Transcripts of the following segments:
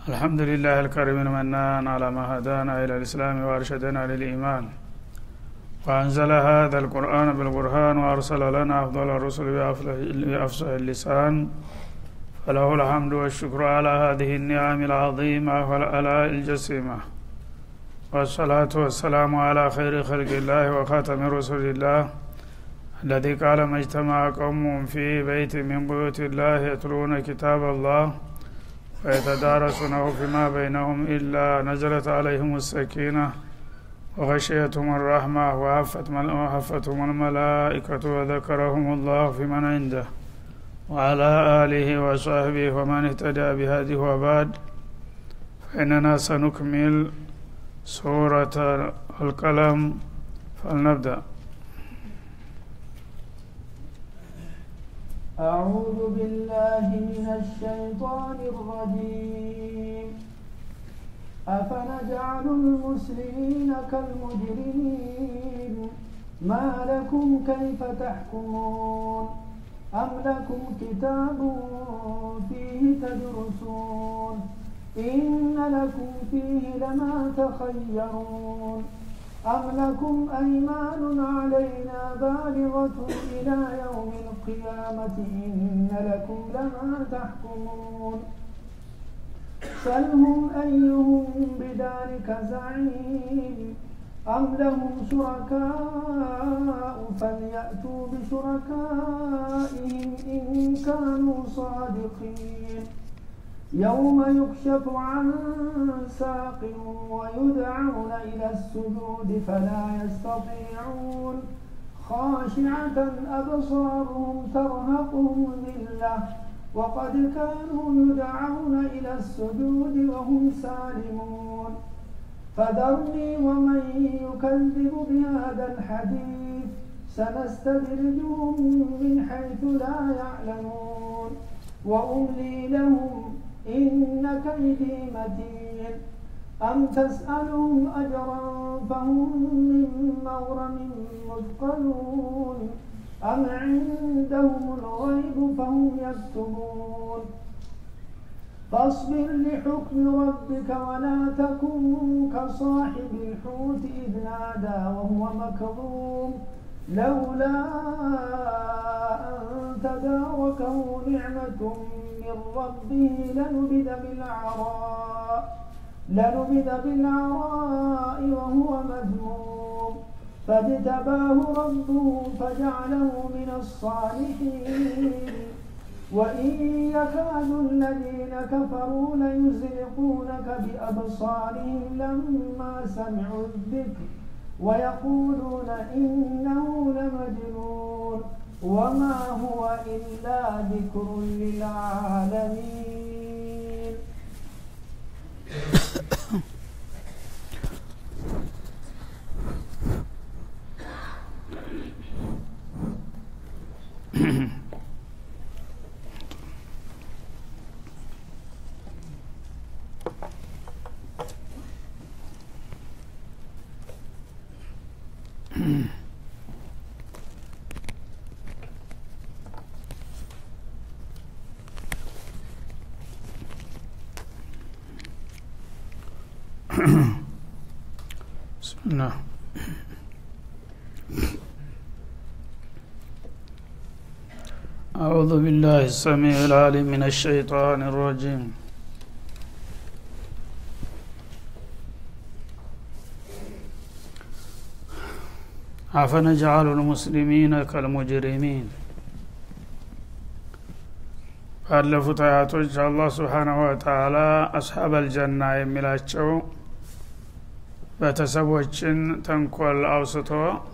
الحمد لله الكريم المنان على ما هدانا إلى الإسلام وأرشدنا للإيمان وأنزل هذا القرآن بالبرهان وأرسل لنا أفضل الرسل بأفصح اللسان فله الحمد والشكر على هذه النعم العظيمة والآلاء الجسيمة والصلاة والسلام على خير خلق الله وخاتم رسول الله الذي قال ما اجتمع قوم في بيت من بيوت الله يتلون كتاب الله ويتدارسونه فيما بينهم إلا نزلت عليهم السكينة وغشيتهم الرحمة وحفتهم الملائكة وذكرهم الله في من عنده وعلى آله وصحبه ومن اهتدى بهذه وبعد فإننا سنكمل سورة القلم فلنبدأ أعوذ بالله من الشيطان الرجيم أفنجعل المسلمين كالمجرمين ما لكم كيف تحكمون أم لكم كتاب فيه تدرسون إن لكم فيه لما تخيرون أم لكم أيمان علينا بالغة إلى يوم القيامة إن لكم لما تحكمون سلهم أيهم بذلك زعيم أم لهم شركاء فليأتوا بشركائهم إن كانوا صادقين يوم يكشف عن ساق ويدعون إلى السجود فلا يستطيعون خاشعة أبصارهم ترهقهم ذلة وقد كانوا يدعون إلى السجود وهم سالمون فذرني ومن يكذب بهذا الحديث سنستدرجهم من حيث لا يعلمون وأملي لهم إن كيدي متين أم تسألهم أجرا فهم من مغرم مثقلون أم عندهم الغيب فهم يكتبون فاصبر لحكم ربك ولا تكن كصاحب الحوت إذ نادى وهو مكظوم لولا أن تداركه نعمة من ربه لنبذ بالعراء لنبذ بالعراء وهو مذموم فاجتباه ربه فجعله من الصالحين وإن يكاد الذين كفروا ليزلقونك بأبصارهم لما سمعوا الذكر ويقولون إنه لمجنون وما هو إلا ذكر للعالمين بسم الله أعوذ بالله السميع العليم من الشيطان الرجيم أفنجعل المسلمين كالمجرمين ባለፉት አያቶች አላህ ስብሓናሁ ወተላ አስሓብ አልጀና የሚላቸው ቤተሰቦችን ተንኮል አውስቶ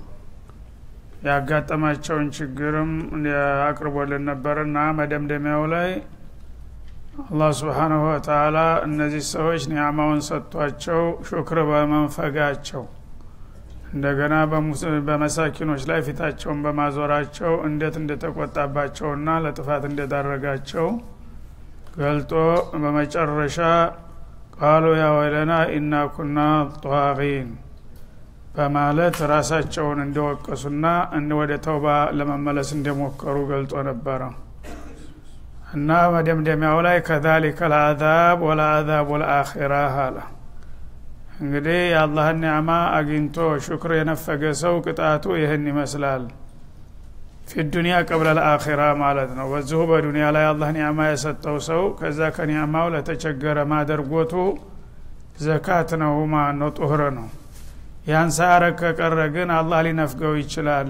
ያጋጠማቸውን ችግርም አቅርቦልን ነበርና መደምደሚያው ላይ አላህ ስብሓናሁ ወተላ እነዚህ ሰዎች ኒያማውን ሰጥቷቸው ሹክር በመንፈጋቸው እንደገና በመሳኪኖች ላይ ፊታቸውን በማዞራቸው እንዴት እንደተቆጣባቸውና ለጥፋት እንደዳረጋቸው ገልጦ በመጨረሻ ቃሉ ያ ወይለና ኢና ኩና ጧቂን በማለት ራሳቸውን እንደወቀሱና ወደ ተውባ ለመመለስ እንደሞከሩ ገልጦ ነበረ እና መደምደሚያው ላይ ከዛሊከ ልአዛብ ወለአዛቡ ልአኪራ አለ እንግዲህ የአላህን ኒዕማ አግኝቶ ሹክር የነፈገ ሰው ቅጣቱ ይህን ይመስላል ፊ ዱኒያ ቀብለ ልአኪራ ማለት ነው በዚሁ በዱኒያ ላይ አላህ ኒዕማ የሰጠው ሰው ከዛ ከኒዕማው ለተቸገረ ማደርጎቱ ዘካት ነው ማለት ነው ጡህር ነው ያን ሳያረግ ከቀረ ግን አላህ ሊነፍገው ይችላል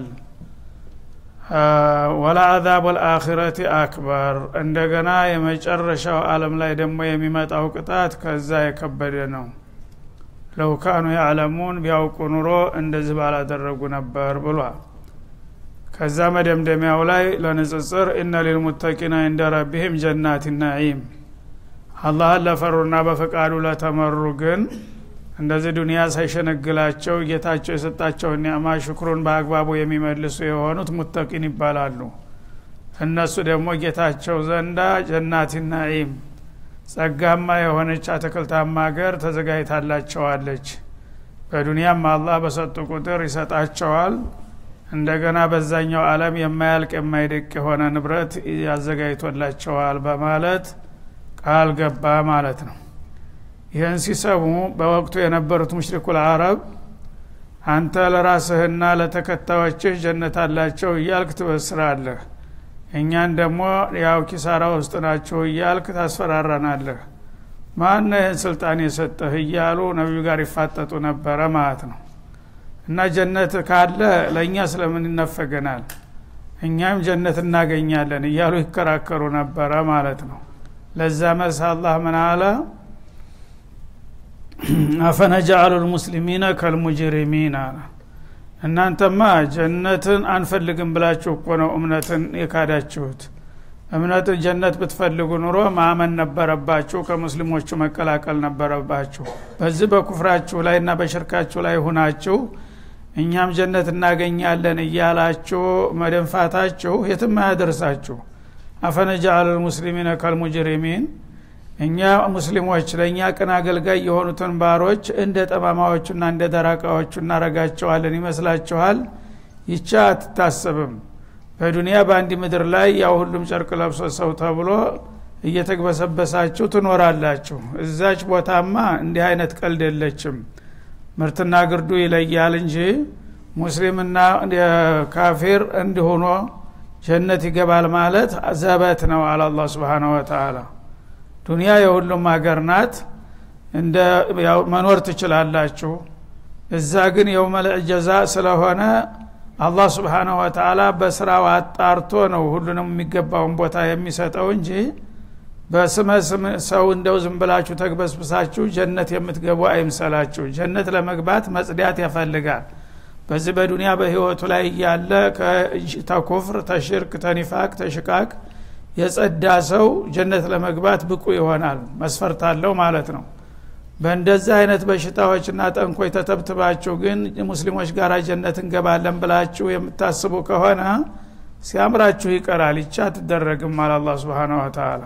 ወላ አዛብ ልአኪረቲ አክበር እንደገና የመጨረሻው አለም ላይ ደግሞ የሚመጣው ቅጣት ከዛ የከበደ ነው ለው ካኑ ያዕለሙን ቢያውቁ ኑሮ እንደዚህ ባላደረጉ ነበር ብሏል ከዛ መደምደሚያው ላይ ለንጽጽር እነ ሊልሙተቂና እንደ ረቢህም ጀናት ናዒም አላህን ለፈሩና በፈቃዱ ለተመሩ ግን እንደዚህ ዱንያ ሳይሸነግላቸው ጌታቸው የሰጣቸውን ኒዕማ ሽክሩን በአግባቡ የሚመልሱ የሆኑት ሙተቂን ይባላሉ እነሱ ደግሞ ጌታቸው ዘንዳ ጀናት ናዒም ጸጋማ የሆነች አትክልታማ ሀገር ተዘጋጅታላቸዋለች በዱንያም አላህ በሰጡ ቁጥር ይሰጣቸዋል እንደገና በዛኛው አለም የማያልቅ የማይደቅ የሆነ ንብረት ያዘጋጅቶላቸዋል በማለት ቃል ገባ ማለት ነው ይህን ሲሰሙ በወቅቱ የነበሩት ሙሽሪኩል አረብ አንተ ለራስህና ለተከታዮችህ ጀነት አላቸው እያልክ ትበስራለህ እኛን ደግሞ ያው ኪሳራ ውስጥ ናቸው እያልክ ታስፈራራናለህ ማነ ይህን ስልጣን የሰጠህ እያሉ ነቢዩ ጋር ይፋጠጡ ነበረ ማለት ነው እና ጀነት ካለ ለእኛ ስለምን ይነፈገናል እኛም ጀነት እናገኛለን እያሉ ይከራከሩ ነበረ ማለት ነው ለዛ መልስ አላህ ምን አለ አፈነጃአሉ ልሙስሊሚነ ከልሙጅሪሚን አለ እናንተማ ጀነትን አንፈልግም ብላችሁ እኮ ነው እምነትን የካዳችሁት እምነት ጀነት ብትፈልጉ ኑሮ ማመን ነበረባችሁ ከሙስሊሞቹ መቀላቀል ነበረባችሁ በዚህ በኩፍራችሁ ላይ እና በሽርካችሁ ላይ ሁናችሁ እኛም ጀነት እናገኛለን እያላችሁ መደንፋታችሁ የትም አያደርሳችሁ አፈነጃአል ልሙስሊሚነ ከልሙጅሪሚን እኛ ሙስሊሞች ለእኛ ቅን አገልጋይ የሆኑትን ባሮች እንደ ጠማማዎቹና እንደ ደራቃዎቹ እናረጋቸዋለን ይመስላችኋል ይቻ አትታሰብም በዱንያ በአንድ ምድር ላይ ያው ሁሉም ጨርቅ ለብሶ ሰው ተብሎ እየተግበሰበሳችሁ ትኖራላችሁ እዛች ቦታማ እንዲህ አይነት ቀልድ የለችም ምርትና ግርዱ ይለያል እንጂ ሙስሊምና ካፊር እንዲሆኖ ጀነት ይገባል ማለት ዘበት ነው አለ አላ ስብን ወተላ ዱንያ የሁሉም ሀገር ናት እንደ መኖር ትችላላችሁ እዛ ግን የውመል ጀዛ ስለሆነ አላህ ስብሓናሁ ወተላ በስራው አጣርቶ ነው ሁሉንም የሚገባውን ቦታ የሚሰጠው እንጂ በስመ ስም ሰው እንደው ዝም ብላችሁ ተግበስብሳችሁ ጀነት የምትገቡ አይምሰላችሁ ጀነት ለመግባት መጽዳት ያፈልጋል በዚህ በዱንያ በህይወቱ ላይ እያለ ተኩፍር ተሽርክ ተኒፋቅ ተሽቃቅ የጸዳ ሰው ጀነት ለመግባት ብቁ ይሆናል መስፈርት አለው ማለት ነው በእንደዚህ አይነት በሽታዎችና ጠንኮች ተተብትባችሁ ግን ሙስሊሞች ጋር ጀነት እንገባለን ብላችሁ የምታስቡ ከሆነ ሲያምራችሁ ይቀራል ይቻ አትደረግም አለ አላ ስብን ወተላ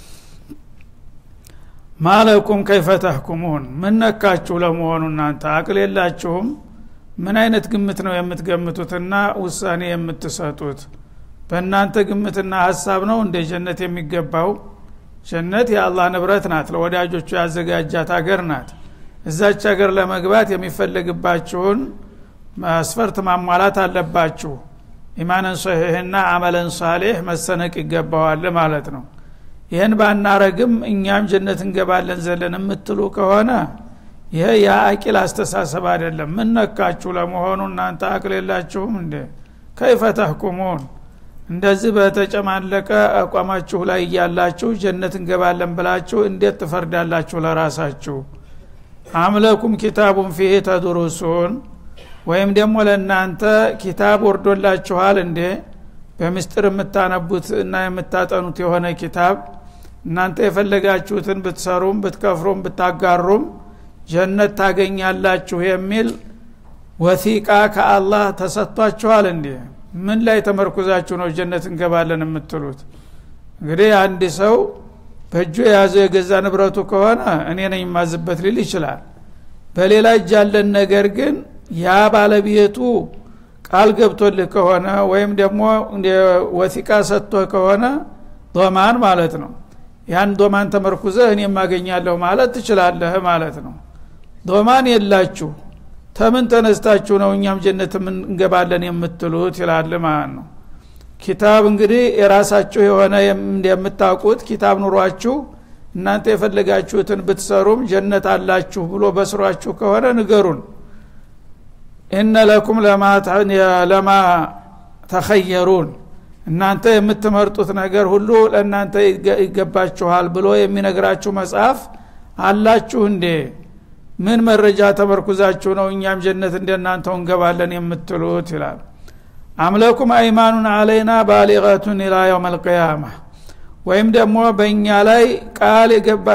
ማለኩም ከይፈ ተህኩሙን ምን ነካችሁ ለመሆኑ እናንተ አቅል የላችሁም ምን አይነት ግምት ነው የምትገምቱትና ውሳኔ የምትሰጡት በእናንተ ግምትና ሀሳብ ነው እንደ ጀነት የሚገባው ጀነት የአላህ ንብረት ናት ለወዳጆቹ ያዘጋጃት ሀገር ናት እዛች ሀገር ለመግባት የሚፈለግባችሁን መስፈርት ማሟላት አለባችሁ ኢማንን ሶሒህና አመለን ሳሌህ መሰነቅ ይገባዋል ማለት ነው ይህን ባናረግም እኛም ጀነት እንገባለን ዘለን የምትሉ ከሆነ ይሄ የአቂል አስተሳሰብ አይደለም ምን ነካችሁ ለመሆኑ እናንተ አቅል የላችሁም እንዴ ከይፈ ተህኩሙን እንደዚህ በተጨማለቀ አቋማችሁ ላይ እያላችሁ ጀነት እንገባለን ብላችሁ እንዴት ትፈርዳላችሁ ለራሳችሁ አምለኩም ኪታቡን ፊህ ተድሩሱን ወይም ደግሞ ለእናንተ ኪታብ ወርዶላችኋል እንዴ በምስጢር የምታነቡት እና የምታጠኑት የሆነ ኪታብ እናንተ የፈለጋችሁትን ብትሰሩም ብትከፍሩም ብታጋሩም ጀነት ታገኛላችሁ የሚል ወሲቃ ከአላህ ተሰጥቷችኋል እንዴ ምን ላይ ተመርኩዛችሁ ነው ጀነት እንገባለን የምትሉት እንግዲህ አንድ ሰው በእጁ የያዘው የገዛ ንብረቱ ከሆነ እኔ ነኝ የማዝበት ሊል ይችላል በሌላ እጅ ያለን ነገር ግን ያ ባለቤቱ ቃል ገብቶልህ ከሆነ ወይም ደግሞ ወሲቃ ሰጥቶህ ከሆነ ዶማን ማለት ነው ያን ዶማን ተመርኩዘህ እኔ የማገኛለሁ ማለት ትችላለህ ማለት ነው ዶማን የላችሁ ተምን ተነስታችሁ ነው እኛም ጀነት እንገባለን የምትሉት ይላል ማለት ነው ኪታብ እንግዲህ የራሳችሁ የሆነ እንደምታውቁት ኪታብ ኑሯችሁ እናንተ የፈለጋችሁትን ብትሰሩም ጀነት አላችሁ ብሎ በስሯችሁ ከሆነ ንገሩን እነ ለኩም ለማ ተኸየሩን እናንተ የምትመርጡት ነገር ሁሉ ለእናንተ ይገባችኋል ብሎ የሚነግራችሁ መጽሐፍ አላችሁ እንዴ ምን መረጃ ተመርኩዛችሁ ነው እኛም ጀነት እንደናንተው እንገባለን የምትሉት ይላል አምለኩም አይማኑን አለይና ባሊቀቱን ኢላ የውም አልቅያማ ወይም ደግሞ በእኛ ላይ ቃል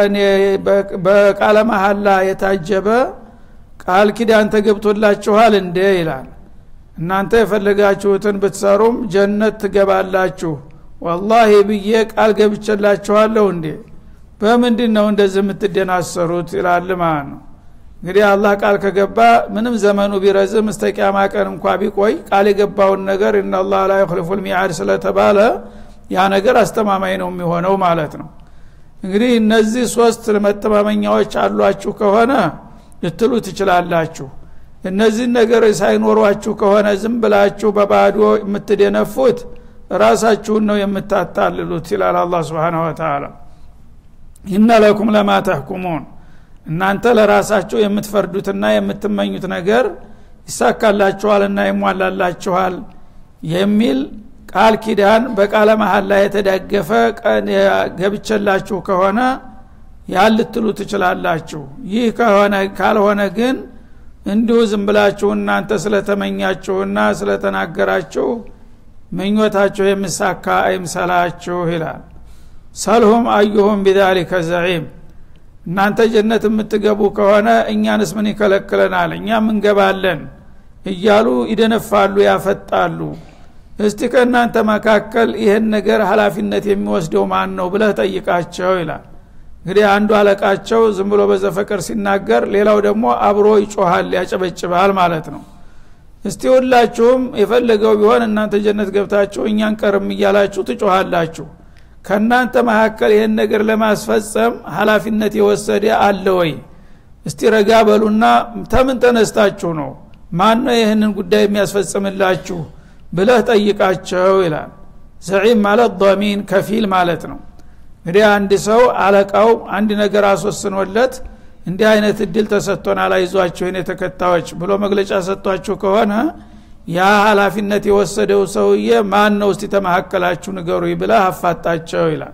በቃለ መሀላ የታጀበ ቃል ኪዳን ተገብቶላችኋል እንዴ ይላል እናንተ የፈለጋችሁትን ብትሰሩም ጀነት ትገባላችሁ ወላሂ ብዬ ቃል ገብቸላችኋለሁ እንዴ በምንድን ነው እንደዚህ የምትደናሰሩት ይላል ማለት ነው እንግዲህ አላህ ቃል ከገባ ምንም ዘመኑ ቢረዝም እስተ ቂያማ ቀን እንኳ ቢቆይ ቃል የገባውን ነገር እናላህ ላ ይክልፉ ልሚዓድ ስለተባለ ያ ነገር አስተማማኝ ነው የሚሆነው ማለት ነው እንግዲህ እነዚህ ሶስት መተማመኛዎች አሏችሁ ከሆነ ልትሉ ትችላላችሁ እነዚህን ነገር ሳይኖሯችሁ ከሆነ ዝም ብላችሁ በባዶ የምትደነፉት ራሳችሁን ነው የምታታልሉት ይላል አላ ስብን ወተላ ኢነ ለኩም ለማ ተሕኩሙን እናንተ ለራሳችሁ የምትፈርዱትና የምትመኙት ነገር ይሳካላችኋልና ይሟላላችኋል የሚል ቃል ኪዳን በቃለ መሀል ላይ የተደገፈ ገብቸላችሁ ከሆነ ያን ልትሉ ትችላላችሁ ይህ ከሆነ ካልሆነ ግን እንዲሁ ዝም ብላችሁ እናንተ ስለተመኛችሁና ስለተናገራችሁ ምኞታችሁ የምሳካ አይምሰላችሁ ይላል ሰልሁም አዩሁም ቢዛሊከ ዘዒም እናንተ ጀነት የምትገቡ ከሆነ እኛንስ ምን ይከለክለናል እኛም እንገባለን እያሉ ይደነፋሉ ያፈጣሉ እስቲ ከእናንተ መካከል ይህን ነገር ሀላፊነት የሚወስደው ማን ነው ብለህ ጠይቃቸው ይላል እንግዲህ አንዱ አለቃቸው ዝም ብሎ በዘፈቀር ሲናገር ሌላው ደግሞ አብሮ ይጮሃል ያጨበጭባል ማለት ነው እስቲ ሁላችሁም የፈለገው ቢሆን እናንተ ጀነት ገብታችሁ እኛን ቀርም እያላችሁ ትጮሃላችሁ ከእናንተ መካከል ይህን ነገር ለማስፈጸም ሀላፊነት የወሰደ አለ ወይ እስቲ ረጋ በሉና ተምን ተነስታችሁ ነው ማን ነው ይህንን ጉዳይ የሚያስፈጽምላችሁ ብለህ ጠይቃቸው ይላል ዘዒም ማለት ዶሚን ከፊል ማለት ነው እንግዲህ አንድ ሰው አለቃው አንድ ነገር አስወስኖለት እንዲህ አይነት እድል ተሰጥቶናል አይዟችሁ የኔ ተከታዮች ብሎ መግለጫ ሰጥቷችሁ ከሆነ ያ ሀላፊነት የወሰደው ሰውዬ ማን ነው እስቲ ተመካከላችሁ ንገሩ ብለህ አፋጣቸው ይላል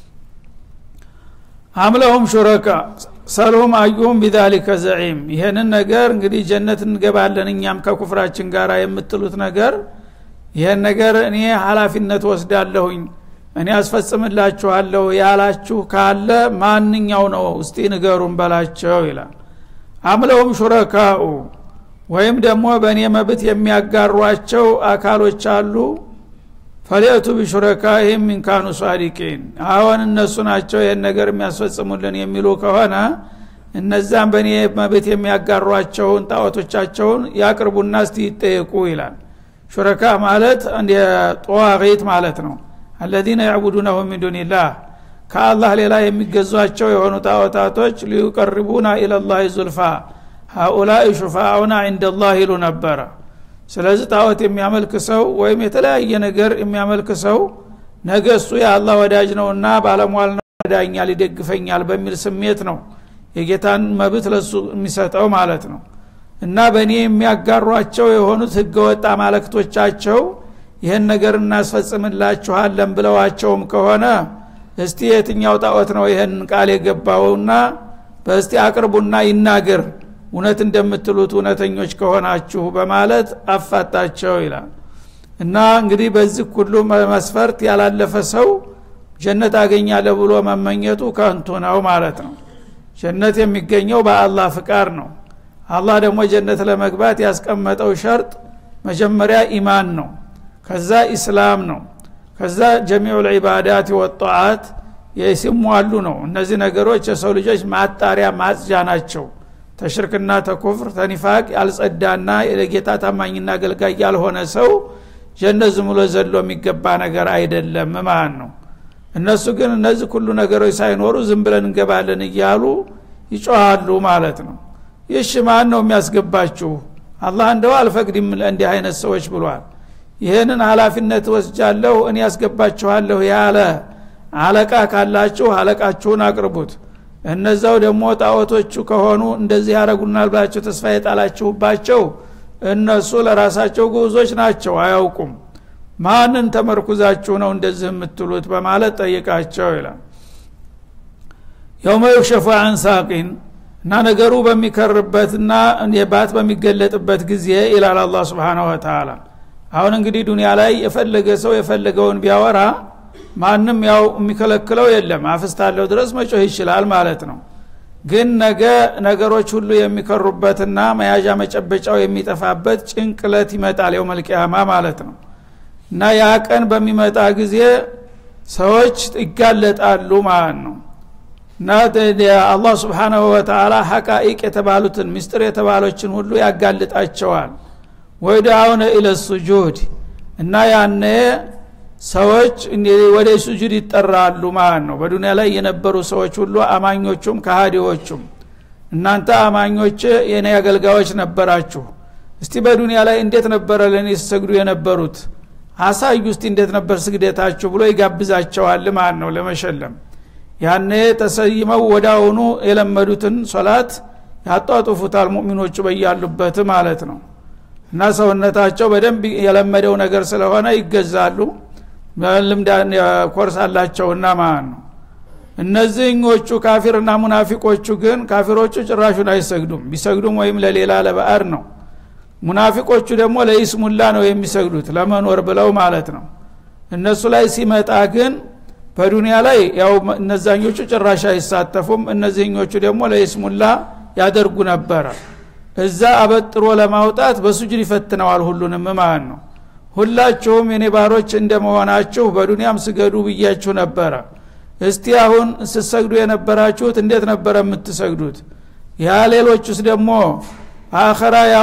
አምለሁም ሹረካ ሰልሁም አዩሁም ቢዛሊከ ዘዒም ይህንን ነገር እንግዲህ ጀነት እንገባለን እኛም ከኩፍራችን ጋር የምትሉት ነገር ይህን ነገር እኔ ሀላፊነት ወስዳለሁኝ እኔ አስፈጽምላችኋለሁ ያላችሁ ካለ ማንኛው ነው እስቲ ንገሩን በላቸው ይላል አምለሁም ሹረካኡ ወይም ደግሞ በእኔ መብት የሚያጋሯቸው አካሎች አሉ ፈሊእቱ ቢሹረካይህም ሚንካኑ ሷዲቂን አሁን እነሱ ናቸው ይህን ነገር የሚያስፈጽሙልን የሚሉ ከሆነ እነዛም በእኔ መብት የሚያጋሯቸውን ጣዖቶቻቸውን ያቅርቡና እስቲ ይጠየቁ ይላል ሹረካ ማለት ጠዋቂት ማለት ነው አለዚነ ያዕቡዱነሁ ሚን ዱኒላህ ከአላህ ሌላ የሚገዟቸው የሆኑ ጣዖታቶች ሊዩቀርቡና ኢለላህ ዙልፋ ሀኡላይ ሹፋአውና እንደላህ ይሉ ነበረ ስለዚህ ጣዖት የሚያመልክ ሰው ወይም የተለያየ ነገር የሚያመልክ ሰው ነገ እሱ የአላህ ወዳጅ ነውና ባለሟል ነው ይረዳኛል ይደግፈኛል በሚል ስሜት ነው የጌታን መብት ለሱ የሚሰጠው ማለት ነው እና በእኔ የሚያጋሯቸው የሆኑት ህገወጥ አማለክቶቻቸው ይህን ነገር እናስፈጽምላችኋለን ብለዋቸውም ከሆነ እስቲ የትኛው ጣዖት ነው ይህን ቃል የገባውና በእስቲ አቅርቡና ይናገር እውነት እንደምትሉት እውነተኞች ከሆናችሁ በማለት አፋጣቸው ይላል እና እንግዲህ በዚህ ሁሉ መስፈርት ያላለፈ ሰው ጀነት አገኛለ ብሎ መመኘቱ ከንቱ ነው ማለት ነው ጀነት የሚገኘው በአላህ ፍቃድ ነው አላህ ደግሞ ጀነት ለመግባት ያስቀመጠው ሸርጥ መጀመሪያ ኢማን ነው ከዛ ኢስላም ነው ከዛ ጀሚዑ ልዒባዳት ወጣዓት የሲሟሉ ነው እነዚህ ነገሮች የሰው ልጆች ማጣሪያ ማጽጃ ናቸው ተሽርክና ተኩፍር ተኒፋቅ ያልጸዳና የጌታ ታማኝና አገልጋይ ያልሆነ ሰው ጀነት ዝም ብሎ ዘሎ የሚገባ ነገር አይደለም ማለት ነው እነሱ ግን እነዚህ ሁሉ ነገሮች ሳይኖሩ ዝም ብለን እንገባለን እያሉ ይጮሃሉ ማለት ነው ይሽ ማን ነው የሚያስገባችሁ አላህ እንደው አልፈቅድም እንዲህ አይነት ሰዎች ብሏል ይህንን ሀላፊነት ወስጃለሁ እኔ ያስገባችኋለሁ ያለ አለቃ ካላችሁ አለቃችሁን አቅርቡት እነዛው ደግሞ ጣዖቶቹ ከሆኑ እንደዚህ ያደረጉናል ብላችሁ ተስፋ የጣላችሁባቸው እነሱ ለራሳቸው ጉዞች ናቸው አያውቁም ማንን ተመርኩዛችሁ ነው እንደዚህ የምትሉት በማለት ጠይቃቸው ይላል የውመ ዩክሸፉ አን ሳቂን እና ነገሩ በሚከርበትና ባት በሚገለጥበት ጊዜ ይላል አላ ስብሓናሁ ወተላ አሁን እንግዲህ ዱኒያ ላይ የፈለገ ሰው የፈለገውን ቢያወራ ማንም ያው የሚከለክለው የለም አፍስታለው ድረስ መጮህ ይችላል ማለት ነው ግን ነገ ነገሮች ሁሉ የሚከሩበትና መያዣ መጨበጫው የሚጠፋበት ጭንቅለት ይመጣል የው መልቅያማ ማለት ነው እና ያ ቀን በሚመጣ ጊዜ ሰዎች ይጋለጣሉ ማለት ነው እና አላህ ስብሓናሁ ወተላ ሐቃኢቅ የተባሉትን ምስጢር የተባሎችን ሁሉ ያጋልጣቸዋል ወደ አሁነ ኢለ ሱጁድ እና ያነ ሰዎች ወደ ሱጁድ ይጠራሉ ማለት ነው በዱኒያ ላይ የነበሩ ሰዎች ሁሉ አማኞቹም ከሃዲዎቹም እናንተ አማኞች የኔ አገልጋዮች ነበራችሁ እስቲ በዱኒያ ላይ እንዴት ነበረ ለእኔ ሲሰግዱ የነበሩት አሳዩ እስቲ እንዴት ነበር ስግደታችሁ ብሎ ይጋብዛቸዋል ማለት ነው ለመሸለም ያኔ ተሰይመው ወዳውኑ የለመዱትን ሶላት ያጧጡፉታል ሙእሚኖቹ በያሉበት ማለት ነው እና ሰውነታቸው በደንብ የለመደው ነገር ስለሆነ ይገዛሉ ልምዳ ኮርስ አላቸውና ማለት ነው እነዚህኞቹ ካፊርና ሙናፊቆቹ ግን ካፊሮቹ ጭራሹን አይሰግዱም ቢሰግዱም ወይም ለሌላ ለበአር ነው ሙናፊቆቹ ደግሞ ለኢስሙላ ነው የሚሰግዱት ለመኖር ብለው ማለት ነው እነሱ ላይ ሲመጣ ግን በዱንያ ላይ ያው እነዛኞቹ ጭራሽ አይሳተፉም እነዚህኞቹ ደግሞ ለኢስሙላ ያደርጉ ነበረ እዛ አበጥሮ ለማውጣት በሱጁድ ይፈትነዋል ሁሉንም ማለት ነው ሁላችሁም የኔ ባሮች እንደመሆናችሁ በዱንያም ስገዱ ብያችሁ ነበረ እስቲ አሁን ስትሰግዱ የነበራችሁት እንዴት ነበረ የምትሰግዱት ያ ሌሎቹስ ደግሞ አኸራ ያው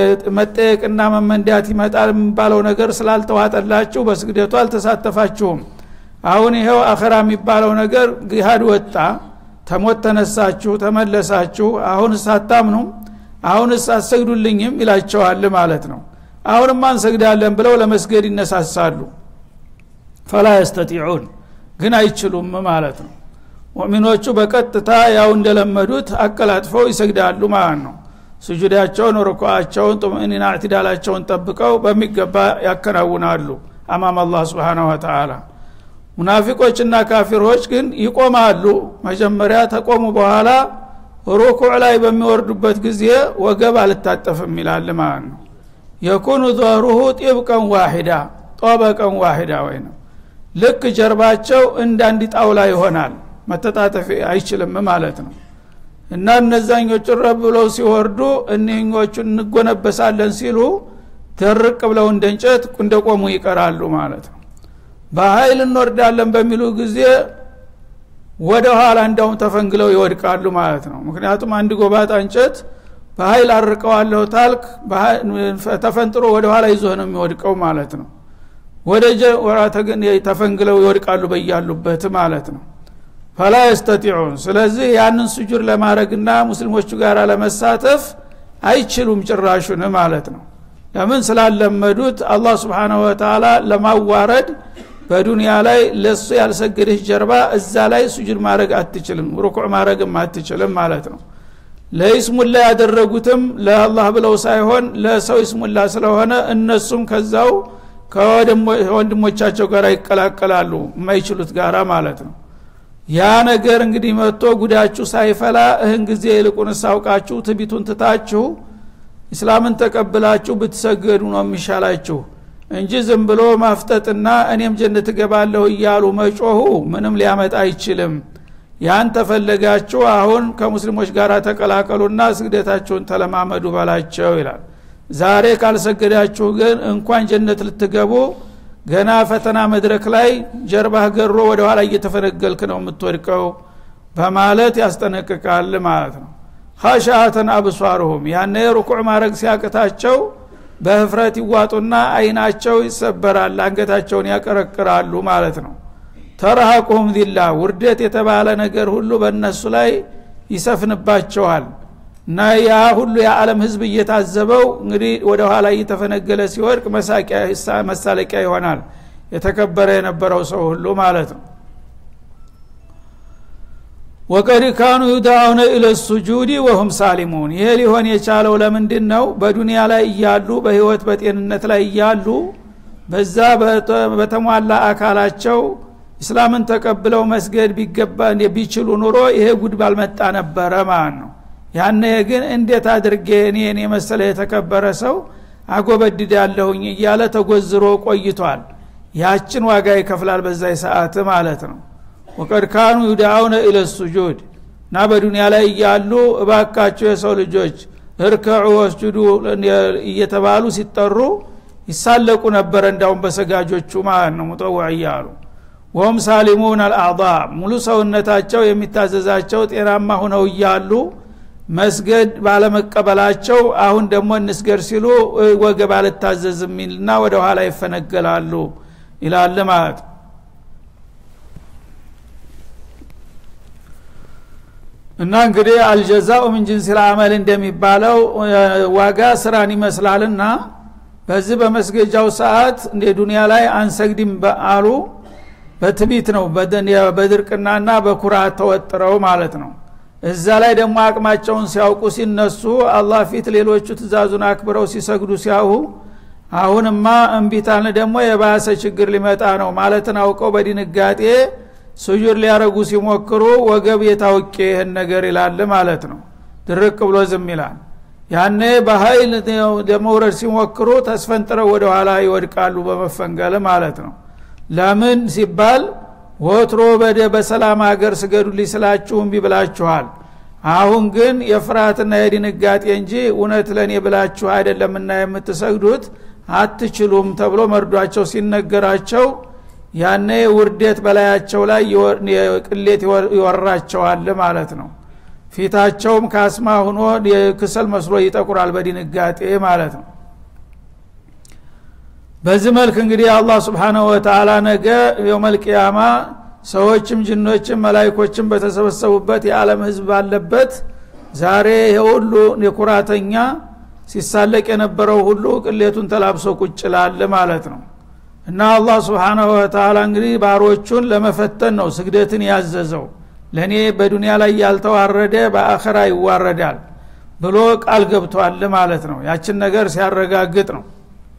መጠየቅና መመንዳት ይመጣል የሚባለው ነገር ስላልተዋጠላችሁ በስግደቱ አልተሳተፋችሁም አሁን ይኸው አኸራ የሚባለው ነገር ግሃድ ወጣ ተሞት ተነሳችሁ ተመለሳችሁ አሁን ሳታምኑ አሁን አሰግዱልኝም ይላቸዋል ማለት ነው አሁንማ እንሰግዳለን ብለው ለመስገድ ይነሳሳሉ ፈላ የስተጢዑን ግን አይችሉም ማለት ነው ሙእሚኖቹ በቀጥታ ያው እንደለመዱት አቀላጥፈው ይሰግዳሉ ማለት ነው ስጁዳቸውን ርኩዓቸውን ጡምእኒና እዕትዳላቸውን ጠብቀው በሚገባ ያከናውናሉ አማም አላህ ስብሓን ወተላ ሙናፊቆችና ካፊሮች ግን ይቆማሉ መጀመሪያ ተቆሙ በኋላ ሩኩዕ ላይ በሚወርዱበት ጊዜ ወገብ አልታጠፍም ይላል ማለት ነው የኩኑ ظهሩሁ ጢብቀን ዋሂዳ ጦበቀን ዋሂዳ ወይ ነው ልክ ጀርባቸው እንደ አንድ ጣውላ ይሆናል መተጣጠፍ አይችልም ማለት ነው እና እነዛኞቹ ረብ ብለው ሲወርዱ እኒህኞቹን እንጎነበሳለን ሲሉ ደርቅ ብለው እንደ እንጨት እንደቆሙ ይቀራሉ ማለት ነው በኃይል እንወርዳለን በሚሉ ጊዜ ወደ ኋላ እንዳውም ተፈንግለው ይወድቃሉ ማለት ነው ምክንያቱም አንድ ጎባጣ እንጨት በኃይል አርቀዋለሁ ታልክ ተፈንጥሮ ወደ ኋላ ይዞ ነው የሚወድቀው ማለት ነው ወደ ተፈንግለው ይወድቃሉ በያሉበት ማለት ነው ፈላ የስተጢዑን ስለዚህ ያንን ስጁድ ለማድረግና ሙስሊሞቹ ጋር ለመሳተፍ አይችሉም ጭራሹን ማለት ነው ለምን ስላለመዱት አላህ ስብሓናሁ ወተላ ለማዋረድ በዱንያ ላይ ለሱ ያልሰገደች ጀርባ እዛ ላይ ሱጁድ ማድረግ አትችልም ሩኩዕ ማድረግም አትችልም ማለት ነው ለይስሙላ ያደረጉትም ለአላህ ብለው ሳይሆን ለሰው ይስሙላ ስለሆነ እነሱም ከዛው ከወንድሞቻቸው ጋር ይቀላቀላሉ የማይችሉት ጋራ ማለት ነው ያ ነገር እንግዲህ መጥቶ ጉዳችሁ ሳይፈላ እህን ጊዜ ይልቁን ሳውቃችሁ ትቢቱን ትታችሁ እስላምን ተቀብላችሁ ብትሰገዱ ነው የሚሻላችሁ እንጂ ዝም ብሎ ማፍጠጥና እኔም ጀነት እገባለሁ እያሉ መጮሁ ምንም ሊያመጣ አይችልም ያን ተፈለጋችሁ አሁን ከሙስሊሞች ጋር ተቀላቀሉና ስግደታችሁን ተለማመዱ በላቸው ይላል ዛሬ ካልሰገዳችሁ ግን እንኳን ጀነት ልትገቡ ገና ፈተና መድረክ ላይ ጀርባህ ገሮ ወደ ኋላ እየተፈነገልክ ነው የምትወድቀው በማለት ያስጠነቅቃል ማለት ነው ሀሻአተን አብሷርሁም ያነ ሩኩዕ ማድረግ ሲያቅታቸው በህፍረት ይዋጡና አይናቸው ይሰበራል አንገታቸውን ያቀረቅራሉ ማለት ነው ተረሃቁሁም ዚላ ውርደት የተባለ ነገር ሁሉ በእነሱ ላይ ይሰፍንባቸዋል እና ያ ሁሉ የዓለም ህዝብ እየታዘበው እንግዲህ ወደ ኋላ እየተፈነገለ ሲወድቅ መሳለቂያ ይሆናል የተከበረ የነበረው ሰው ሁሉ ማለት ነው ወቀድ ካኑ ዩዳውነ ኢለ ሱጁዲ ወሁም ሳሊሙን ይሄ ሊሆን የቻለው ለምንድን ነው በዱንያ ላይ እያሉ በህይወት በጤንነት ላይ እያሉ በዛ በተሟላ አካላቸው እስላምን ተቀብለው መስገድ ቢገባ ቢችሉ ኑሮ ይሄ ጉድ ባልመጣ ነበረ ማለት ነው ያነ ግን እንዴት አድርጌ እኔን የመሰለ የተከበረ ሰው አጎበድዳለሁኝ እያለ ተጎዝሮ ቆይቷል ያችን ዋጋ ይከፍላል በዛ ሰዓት ማለት ነው ወቀድ ካኑ ዩዳአውነ ኢለ ሱጁድ እና በዱንያ ላይ እያሉ እባካቸው የሰው ልጆች እርከዑ ወስጁዱ እየተባሉ ሲጠሩ ይሳለቁ ነበረ እንዳውም በሰጋጆቹ ማለት ነው ሙጠወዕ እያሉ ወሁም ሳሊሙን አልአዕض ሙሉ ሰውነታቸው የሚታዘዛቸው ጤናማ ሁነው እያሉ መስገድ ባለመቀበላቸው አሁን ደግሞ እንስገድ ሲሉ ወገብ አልታዘዝ የሚልና ወደ ኋላ ይፈነገላሉ ይላል ማለት እና እንግዲህ አልጀዛኡ ምን ጅንስ ልአመል እንደሚባለው ዋጋ ስራን ይመስላልና በዚህ በመስገጃው ሰዓት እንደ ዱንያ ላይ አንሰግድም አሉ በትቢት ነው በድርቅናና በኩራት ተወጥረው ማለት ነው እዛ ላይ ደግሞ አቅማቸውን ሲያውቁ ሲነሱ አላህ ፊት ሌሎቹ ትእዛዙን አክብረው ሲሰግዱ ሲያሁ አሁንማ እምቢታን ደግሞ የባሰ ችግር ሊመጣ ነው ማለትን አውቀው በድንጋጤ ስጁድ ሊያረጉ ሲሞክሩ ወገብ የታውቄ ይህን ነገር ይላል ማለት ነው ድርቅ ብሎ ዝም ይላል ያኔ በሀይል ለመውረድ ሲሞክሩ ተስፈንጥረው ወደ ኋላ ይወድቃሉ በመፈንገል ማለት ነው ለምን ሲባል ወትሮ በደ በሰላም ሀገር ስገዱልኝ ስላችሁ እምቢ ብላችኋል አሁን ግን የፍርሃትና የድንጋጤ እንጂ እውነት ለእኔ ብላችሁ አይደለምና የምትሰግዱት አትችሉም ተብሎ መርዷቸው ሲነገራቸው ያነ ውርደት በላያቸው ላይ ቅሌት ይወራቸዋል ማለት ነው ፊታቸውም ካስማ ሁኖ የክሰል መስሎ ይጠቁራል በድንጋጤ ማለት ነው በዚህ መልክ እንግዲህ አላህ ስብሓናሁ ወተላ ነገ የውመልቅያማ ሰዎችም ጅኖችም መላይኮችም በተሰበሰቡበት የዓለም ህዝብ ባለበት ዛሬ የሁሉ የኩራተኛ ሲሳለቅ የነበረው ሁሉ ቅሌቱን ተላብሶ ቁጭ ላለ ማለት ነው እና አላህ ስብሓናሁ ወተላ እንግዲህ ባሮቹን ለመፈተን ነው ስግደትን ያዘዘው ለእኔ በዱንያ ላይ ያልተዋረደ በአኸራ ይዋረዳል ብሎ ቃል ገብቷል ማለት ነው ያችን ነገር ሲያረጋግጥ ነው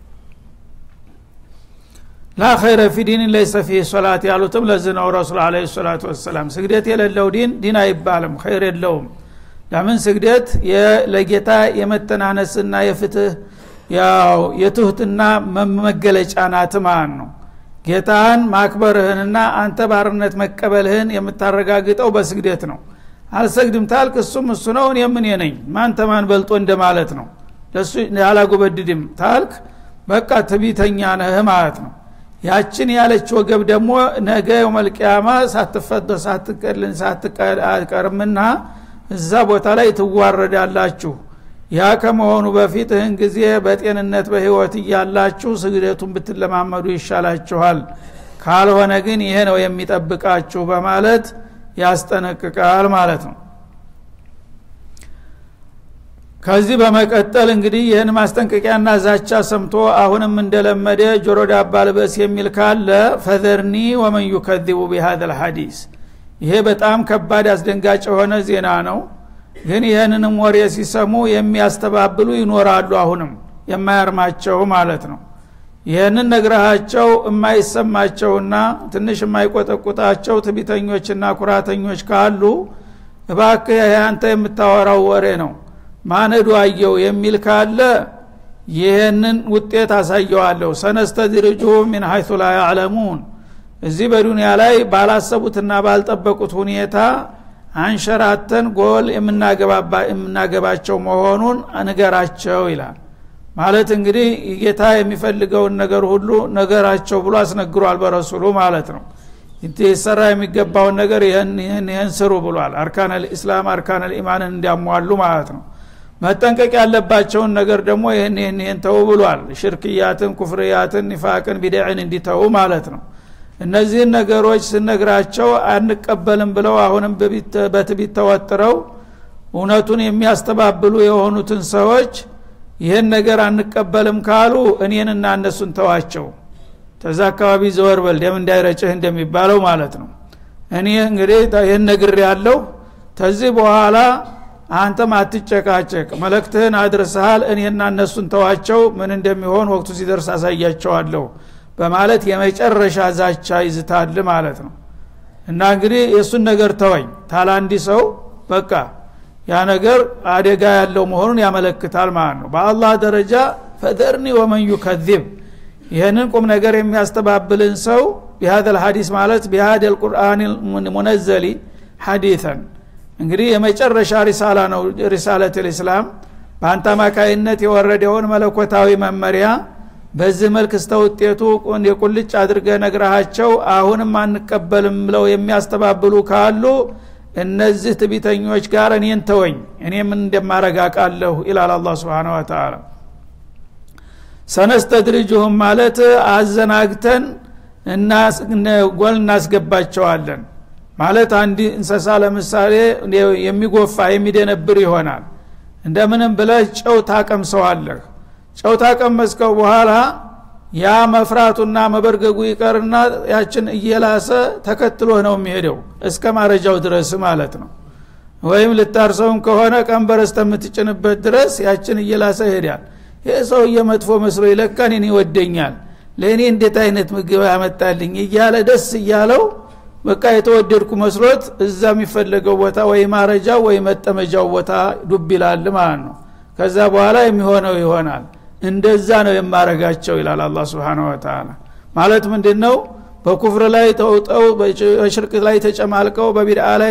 ላ ኸይረ ፊ ዲን ለይሰ ፊህ ሶላት ያሉትም ለዚህ ነው ረሱል አለ ሰላቱ ወሰላም ስግደት የሌለው ዲን ዲን አይባልም ኸይር የለውም ለምን ስግደት ለጌታ የመተናነስና የፍትህ ያው የትሁትና መገለጫ ናት ማለት ነው ጌታህን ማክበርህንና አንተ ባርነት መቀበልህን የምታረጋግጠው በስግደት ነው አልሰግድም ታልክ እሱም እሱ ነው እኔ ምን ነኝ ማን ተማን በልጦ እንደማለት ነው ለሱ አላጎበድድም ታልክ በቃ ትቢተኛ ነህ ማለት ነው ያችን ያለች ወገብ ደግሞ ነገ የመልቅያማ ሳትፈቶ ሳትቀልን ሳትቀርምና እዛ ቦታ ላይ ትዋረዳላችሁ ያ ከመሆኑ በፊት ይህን ጊዜ በጤንነት በህይወት እያላችሁ ስግደቱን ብትለማመዱ ይሻላችኋል ካልሆነ ግን ይሄ ነው የሚጠብቃችሁ በማለት ያስጠነቅቃል ማለት ነው ከዚህ በመቀጠል እንግዲህ ይህን ማስጠንቀቂያና ዛቻ ሰምቶ አሁንም እንደለመደ ጆሮ ዳባ ልበስ የሚል ካለ ፈዘርኒ ወመን ዩከዚቡ ቢሃذ ልሐዲስ ይሄ በጣም ከባድ አስደንጋጭ የሆነ ዜና ነው ግን ይህንንም ወሬ ሲሰሙ የሚያስተባብሉ ይኖራሉ አሁንም የማያርማቸው ማለት ነው ይህንን ነግረሃቸው የማይሰማቸውና ትንሽ የማይቆጠቁጣቸው ትቢተኞችና ኩራተኞች ካሉ እባክህ አንተ የምታወራው ወሬ ነው ማነዱ አየው የሚል ካለ ይህንን ውጤት አሳየዋለሁ ሰነስተድርጁ ሚን ሀይቱ ላ ያዕለሙን እዚህ በዱንያ ላይ ባላሰቡትና ባልጠበቁት ሁኔታ አንሸራተን ጎል የምናገባቸው መሆኑን ንገራቸው ይላል ማለት እንግዲህ ጌታ የሚፈልገውን ነገር ሁሉ ነገራቸው ብሎ አስነግሯል በረሱሉ ማለት ነው ይሰራ የሚገባውን ነገር ይህን ስሩ ብሏል አርካን ልእስላም አርካን ልኢማንን እንዲያሟሉ ማለት ነው መጠንቀቅ ያለባቸውን ነገር ደግሞ ይህን ይህን ይህን ተው ብሏል ሽርክያትን ኩፍርያትን ኒፋቅን ቢድዕን እንዲተው ማለት ነው እነዚህን ነገሮች ስነግራቸው አንቀበልም ብለው አሁንም በትቢት ተወጥረው እውነቱን የሚያስተባብሉ የሆኑትን ሰዎች ይህን ነገር አንቀበልም ካሉ እኔንና እነሱን ተዋቸው ተዛ አካባቢ ዘወር በል ደም እንዳይረጭህ እንደሚባለው ማለት ነው እኔ እንግዲህ ይህን ነግር ያለው ተዚህ በኋላ አንተም አትጨቃጨቅ መለክትህን አድርሰሃል እኔና እነሱን ተዋቸው ምን እንደሚሆን ወቅቱ ሲደርስ አሳያቸዋለሁ በማለት የመጨረሻ ዛቻ ይዝታል ማለት ነው እና እንግዲህ የእሱን ነገር ተወኝ ታላንዲ ሰው በቃ ያ ነገር አደጋ ያለው መሆኑን ያመለክታል ማለት ነው በአላህ ደረጃ ፈዘርኒ ወመን ዩከዚብ ይህንን ቁም ነገር የሚያስተባብልን ሰው ቢሃደ ልሀዲስ ማለት ቢሃደ ልቁርአን ሙነዘሊ ሐዲተን እንግዲህ የመጨረሻ ሪሳላ ነው ሪሳለት ልእስላም በአንተ አማካይነት የወረደውን መለኮታዊ መመሪያ በዚህ መልክ እስተ ውጤቱ የቁልጭ አድርገ ነግረሃቸው አሁንም አንቀበልም ብለው የሚያስተባብሉ ካሉ እነዚህ ትቢተኞች ጋር እኔን ተወኝ እኔ ምን እንደማረጋቃለሁ ይላል አላ ስብን ወተላ ሰነስተድርጅሁም ማለት አዘናግተን ጎል እናስገባቸዋለን ማለት አንድ እንሰሳ ለምሳሌ የሚጎፋ የሚደነብር ይሆናል እንደምንም ብለህ ጨው ታቀምሰዋለህ ጨው ታቀመስከው በኋላ ያ መፍራቱና መበርገጉ ይቀርና ያችን እየላሰ ተከትሎህ ነው የሚሄደው እስከ ማረጃው ድረስ ማለት ነው ወይም ልታርሰውም ከሆነ ቀንበር እስከምትጭንበት ድረስ ያችን እየላሰ ይሄዳል ይህ ሰውዬ መጥፎ መስሎ ይለካን እኔ ይወደኛል ለእኔ እንዴት አይነት ምግብ ያመጣልኝ እያለ ደስ እያለው በቃ የተወደድኩ መስሎት እዛ የሚፈለገው ቦታ ወይ ማረጃው ወይ መጠመጃው ቦታ ዱብ ይላል ማለት ነው ከዛ በኋላ የሚሆነው ይሆናል እንደዛ ነው የማረጋቸው ይላል አላ ስብን ወተላ ማለት ምንድን ነው በኩፍር ላይ ተውጠው በሽርክ ላይ ተጨማልቀው በቢድአ ላይ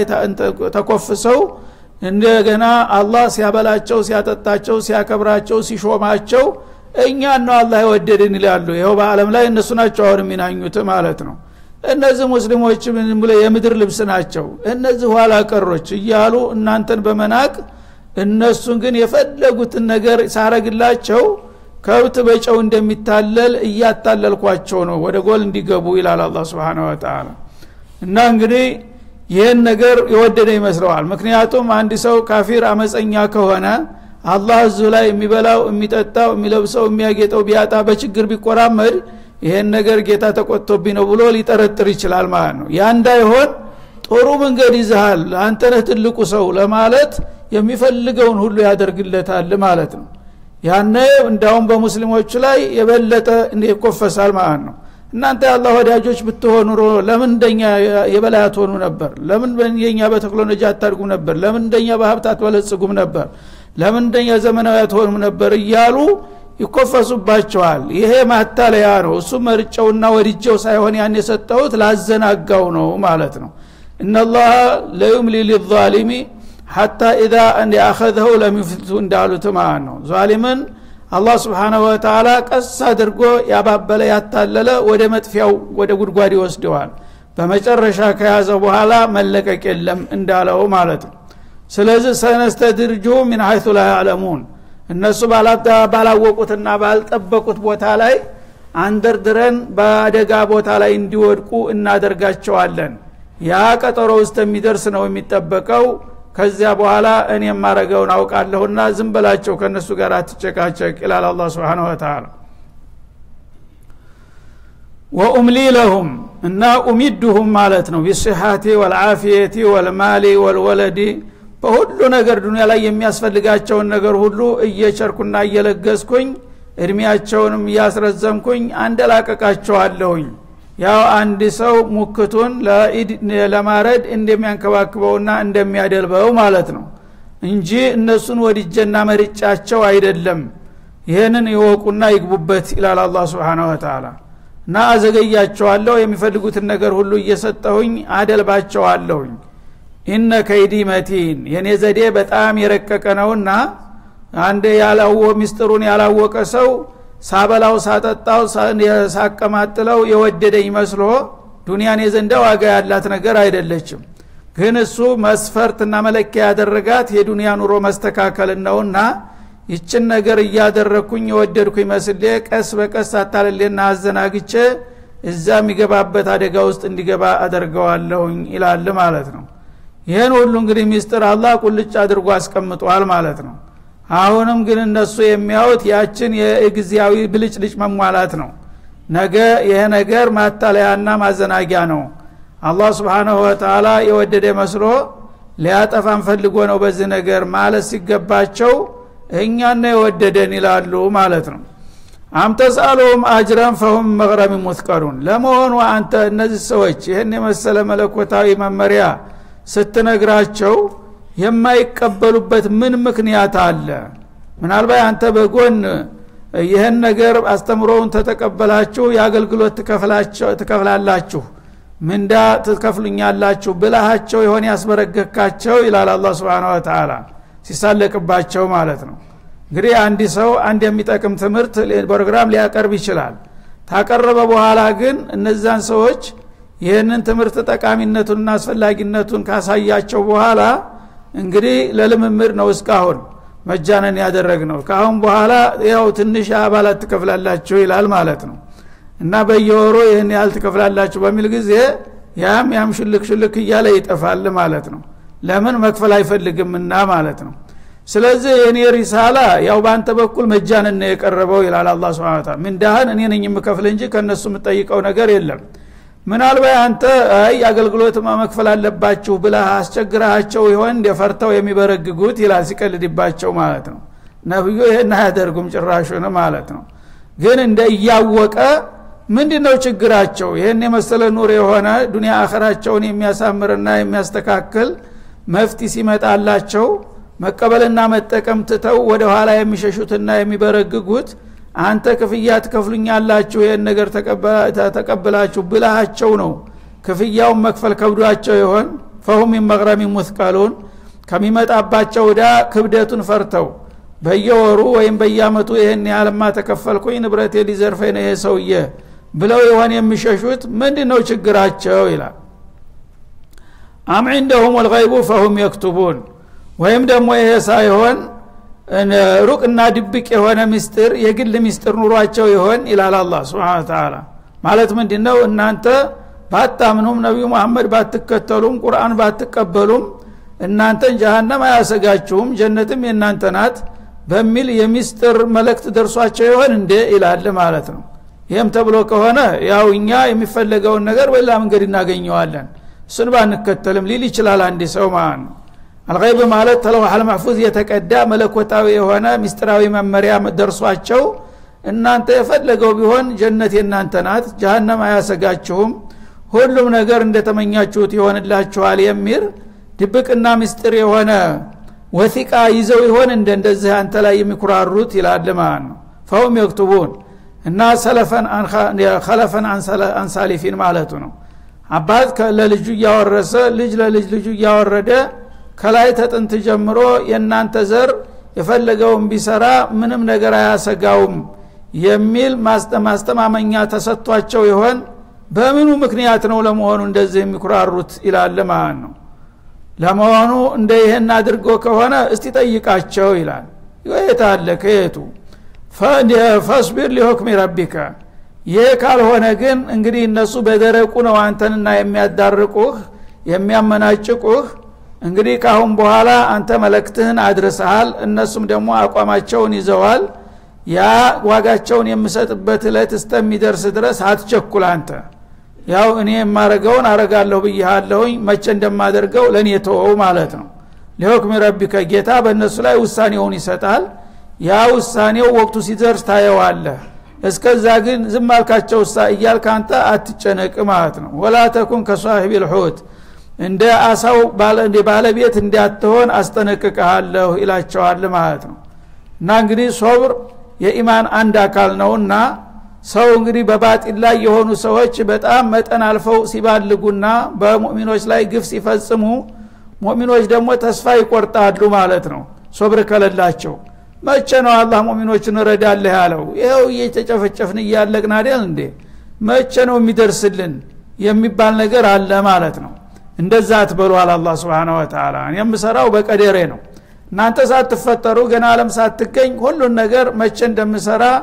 ተኮፍሰው እንደገና አላህ ሲያበላቸው ሲያጠጣቸው ሲያከብራቸው ሲሾማቸው እኛን ነው አላህ የወደድን ይላሉ ይኸው በአለም ላይ እነሱ ናቸው አሁን የሚናኙት ማለት ነው እነዚህ ሙስሊሞች ብለ የምድር ልብስ ናቸው እነዚህ ኋላ ቀሮች እያሉ እናንተን በመናቅ እነሱን ግን የፈለጉትን ነገር ሳረግላቸው ከብት በጨው እንደሚታለል እያታለልኳቸው ነው ወደ ጎል እንዲገቡ ይላል አላ ስብን ወተላ እና እንግዲህ ይህን ነገር የወደደ ይመስለዋል ምክንያቱም አንድ ሰው ካፊር አመፀኛ ከሆነ አላህ እዙ ላይ የሚበላው የሚጠጣው የሚለብሰው የሚያጌጠው ቢያጣ በችግር ቢቆራመድ ይሄን ነገር ጌታ ተቆጥቶብኝ ነው ብሎ ሊጠረጥር ይችላል ማለት ነው ያ እንዳይሆን ጥሩ መንገድ ይዝሃል አንተነህ ትልቁ ሰው ለማለት የሚፈልገውን ሁሉ ያደርግለታል ማለት ነው ያነ እንዳውም በሙስሊሞቹ ላይ የበለጠ ይኮፈሳል ማለት ነው እናንተ የአላህ ወዳጆች ብትሆኑ ኑሮ ለምን እንደኛ የበላይ አትሆኑ ነበር ለምን የኛ በቴክኖሎጂ አታድጉም ነበር ለምን እንደኛ በሀብት አትበለጽጉም ነበር ለምን እንደኛ ዘመናዊ አትሆኑም ነበር እያሉ ይኮፈሱባቸዋል ይሄ ማታለያ ነው እሱ መርጨውና ወድጀው ሳይሆን ያን የሰጠሁት ላዘናጋው ነው ማለት ነው እነላህ ለዩምሊ ሊዛሊሚ ሐታ ኢዛ እንዲ አኸዘው ለሚፍቱ እንዳሉት ማለት ነው ዛሊምን አላህ ስብሓናሁ ወተላ ቀስ አድርጎ ያባበለ ያታለለ ወደ መጥፊያው ወደ ጉድጓድ ይወስደዋል በመጨረሻ ከያዘ በኋላ መለቀቅ የለም እንዳለው ማለት ነው ስለዚህ ሰነስተድርጁ ሚን ሀይቱ ላ ያዕለሙን እነሱ ባላወቁትና ባልጠበቁት ቦታ ላይ አንደርድረን በአደጋ ቦታ ላይ እንዲወድቁ እናደርጋቸዋለን ያ ቀጠሮ ውስጥ የሚደርስ ነው የሚጠበቀው ከዚያ በኋላ እኔ የማረገውን አውቃለሁና ዝም በላቸው ከእነሱ ጋር አትጨቃጨቅ ይላል አላ ስብን ወተላ ወኡምሊ ለሁም እና ኡሚድሁም ማለት ነው ቢስሓቲ ወልዓፊየቲ ወልማሊ ወልወለዲ በሁሉ ነገር ዱኒያ ላይ የሚያስፈልጋቸውን ነገር ሁሉ እየቸርኩና እየለገስኩኝ እድሜያቸውንም እያስረዘምኩኝ አንደላቀቃቸዋለሁኝ ያው አንድ ሰው ሙክቱን ለማረድ እንደሚያንከባክበውና እንደሚያደልበው ማለት ነው እንጂ እነሱን ወድጀና መርጫቸው አይደለም ይህንን ይወቁና ይግቡበት ይላል አላ ስብን ወተላ እና አዘገያቸዋለሁ የሚፈልጉትን ነገር ሁሉ እየሰጠሁኝ አደልባቸዋለሁኝ ኢነ ከይዲ መቲን የኔ ዘዴ በጣም የረቀቀ ነውና አንድ ያላወ ሚስጥሩን ያላወቀ ሰው ሳበላው ሳጠጣው ሳቀማጥለው የወደደኝ መስሎ ዱንያን የዘንዳ ዋጋ ያላት ነገር አይደለችም ግን እሱ መስፈርትና መለኪያ ያደረጋት የዱንያ ኑሮ መስተካከልን ነውና ይችን ነገር እያደረግኩኝ የወደድኩኝ መስሌ ቀስ በቀስ አታልሌና አዘናግቼ እዛ የሚገባበት አደጋ ውስጥ እንዲገባ አደርገዋለሁኝ ይላል ማለት ነው ይህን ሁሉ እንግዲህ ሚስጥር አላህ ቁልጭ አድርጎ አስቀምጧል ማለት ነው አሁንም ግን እነሱ የሚያዩት ያችን የጊዜያዊ ብልጭልጭ መሟላት ነው ነገ ይሄ ነገር ማታለያና ማዘናጊያ ነው አላህ ስብሓናሁ ወተላ የወደደ መስሎ ሊያጠፋን ፈልጎ ነው በዚህ ነገር ማለት ሲገባቸው እኛና የወደደን ይላሉ ማለት ነው አምተስአሉሁም አጅረን ፈሁም መቅረሚ ሙትቀሩን ለመሆኑ አንተ እነዚህ ሰዎች ይህን የመሰለ መለኮታዊ መመሪያ ስትነግራቸው የማይቀበሉበት ምን ምክንያት አለ ምናልባት አንተ በጎን ይህን ነገር አስተምሮውን ተተቀበላችሁ የአገልግሎት ትከፍላላችሁ ምንዳ ትከፍሉኛላችሁ ብልሃቸው የሆነ ያስበረገካቸው ይላል አላ ስብን ወተላ ሲሳለቅባቸው ማለት ነው እንግዲህ አንድ ሰው አንድ የሚጠቅም ትምህርት ፕሮግራም ሊያቀርብ ይችላል ታቀረበ በኋላ ግን እነዛን ሰዎች ይህንን ትምህርት ጠቃሚነቱንና አስፈላጊነቱን ካሳያቸው በኋላ እንግዲህ ለልምምድ ነው እስካሁን መጃነን ያደረግ ነው ካሁን በኋላ ያው ትንሽ አባላት ትከፍላላችሁ ይላል ማለት ነው እና በየወሩ ይህን ያህል ትከፍላላችሁ በሚል ጊዜ ያም ያም ሽልክ ሽልክ እያለ ይጠፋል ማለት ነው ለምን መክፈል አይፈልግምና ማለት ነው ስለዚህ የእኔ ሪሳላ ያው በአንተ በኩል መጃንን ነው የቀረበው ይላል አላ ስብን ታላ ምንዳህን እኔ ነኝ የምከፍል እንጂ ከእነሱ የምጠይቀው ነገር የለም ምናልባት አንተ አይ አገልግሎት መክፈል አለባችሁ ብለህ አስቸግረሃቸው ይሆን እንደፈርተው የሚበረግጉት ይላል ሲቀልድባቸው ማለት ነው ነብዩ ይህን አያደርጉም ጭራሹን ማለት ነው ግን እንደ እያወቀ ምንድ ነው ችግራቸው ይህን የመሰለ ኑር የሆነ ዱኒያ አኸራቸውን የሚያሳምርና የሚያስተካክል መፍቲ ሲመጣላቸው መቀበልና መጠቀም ትተው ወደ ኋላ የሚሸሹትና የሚበረግጉት አንተ ክፍያ ትከፍሉኛላችሁ ይህን ነገር ተቀብላችሁ ብልሃቸው ነው ክፍያውን መክፈል ከብዷቸው ይሆን ፈሁም መቅረሚ ሙትቀሉን ከሚመጣባቸው ወዳ ክብደቱን ፈርተው በየወሩ ወይም በየአመቱ ይህን ያህልማ ተከፈልኩኝ ንብረቴ ሊዘርፈኝ ነው ይሄ ሰውዬ ብለው የሆን የሚሸሹት ምንድ ነው ችግራቸው ይላል አም ዕንደሁም ወልገይቡ ፈሁም የክቱቡን ወይም ደግሞ ይሄ ሳይሆን ሩቅና ድብቅ የሆነ ምስጢር የግል ምስጢር ኑሯቸው ይሆን ይላል አላ ስብን ተላ ማለት ምንድ ነው እናንተ ባታምኑም ነቢዩ መሐመድ ባትከተሉም ቁርአን ባትቀበሉም እናንተን ጀሃነም አያሰጋችሁም ጀነትም የእናንተ ናት በሚል የሚስጥር መልእክት ደርሷቸው ይሆን እንዴ ይላል ማለት ነው ይህም ተብሎ ከሆነ ያው እኛ የሚፈለገውን ነገር በሌላ መንገድ እናገኘዋለን እሱን ባንከተልም ሊል ይችላል አንድ ሰው ማለት ነው አልገይብ ማለት ተለውሐል ማሕፉዝ የተቀዳ መለኮታዊ የሆነ ሚስጥራዊ መመሪያ ደርሷቸው እናንተ የፈለገው ቢሆን ጀነት የእናንተ ናት ጀሃነም አያሰጋችሁም ሁሉም ነገር እንደተመኛችሁት ይሆንላችኋል የሚል ድብቅና ምስጢር የሆነ ወሲቃ ይዘው ይሆን እንደ እንደዚህ አንተ ላይ የሚኩራሩት ይላል ማለት ነው ፈሁም የክቱቡን እና ከለፈን አንሳሊፊን ማለቱ ነው አባት ለልጁ እያወረሰ ልጅ ለልጅ ልጁ እያወረደ ከላይ ተጥንት ጀምሮ የእናንተ ዘር የፈለገውን ቢሰራ ምንም ነገር አያሰጋውም የሚል ማስተማመኛ ተሰጥቷቸው ይሆን በምኑ ምክንያት ነው ለመሆኑ እንደዚህ የሚኩራሩት ይላል ማለት ነው ለመሆኑ እንደ ይህን አድርጎ ከሆነ እስቲ ጠይቃቸው ይላል የት አለ ከየቱ ፈስቢር ሊሆክሚ ረቢከ ይህ ካልሆነ ግን እንግዲህ እነሱ በደረቁ ነው አንተንና የሚያዳርቁህ የሚያመናጭቁህ እንግዲህ ካሁን በኋላ አንተ መለክትህን አድርሰሃል እነሱም ደግሞ አቋማቸውን ይዘዋል ያ ዋጋቸውን የምሰጥበት እለት እስተሚደርስ ድረስ አትቸኩል አንተ ያው እኔ የማረገውን አረጋለሁ ብያለሁኝ መቼ እንደማደርገው ለእኔ ተወው ማለት ነው ሊሆክሚ ረቢከ ጌታ በእነሱ ላይ ውሳኔውን ይሰጣል ያ ውሳኔው ወቅቱ ሲደርስ ታየዋለህ እስከዛ ግን ዝም አልካቸው ሳ እያልክ አንተ አትጨነቅ ማለት ነው ወላ ተኩን ከሷሂብ ልሑት እንደ አሳው ባለቤት እንዳትሆን አስጠነቅቀሃለሁ ይላቸዋል ማለት ነው እና እንግዲህ ሶብር የኢማን አንድ አካል ነውና ሰው እንግዲህ በባጢል ላይ የሆኑ ሰዎች በጣም መጠን አልፈው ሲባልጉና በሙእሚኖች ላይ ግፍ ሲፈጽሙ ሙእሚኖች ደግሞ ተስፋ ይቆርጣሉ ማለት ነው ሶብር ከለላቸው መቼ ነው አላህ ሙእሚኖችን እረዳለህ ያለው ይኸው እየተጨፈጨፍን እያለቅን አይደል እንዴ መቼ ነው የሚደርስልን የሚባል ነገር አለ ማለት ነው እንደዛ አትበሏል አላ ስብን ወተላ የምሰራው በቀደሬ ነው እናንተ ሳትፈጠሩ ገና አለም ሳትገኝ ሁሉን ነገር መቼ እንደምሰራ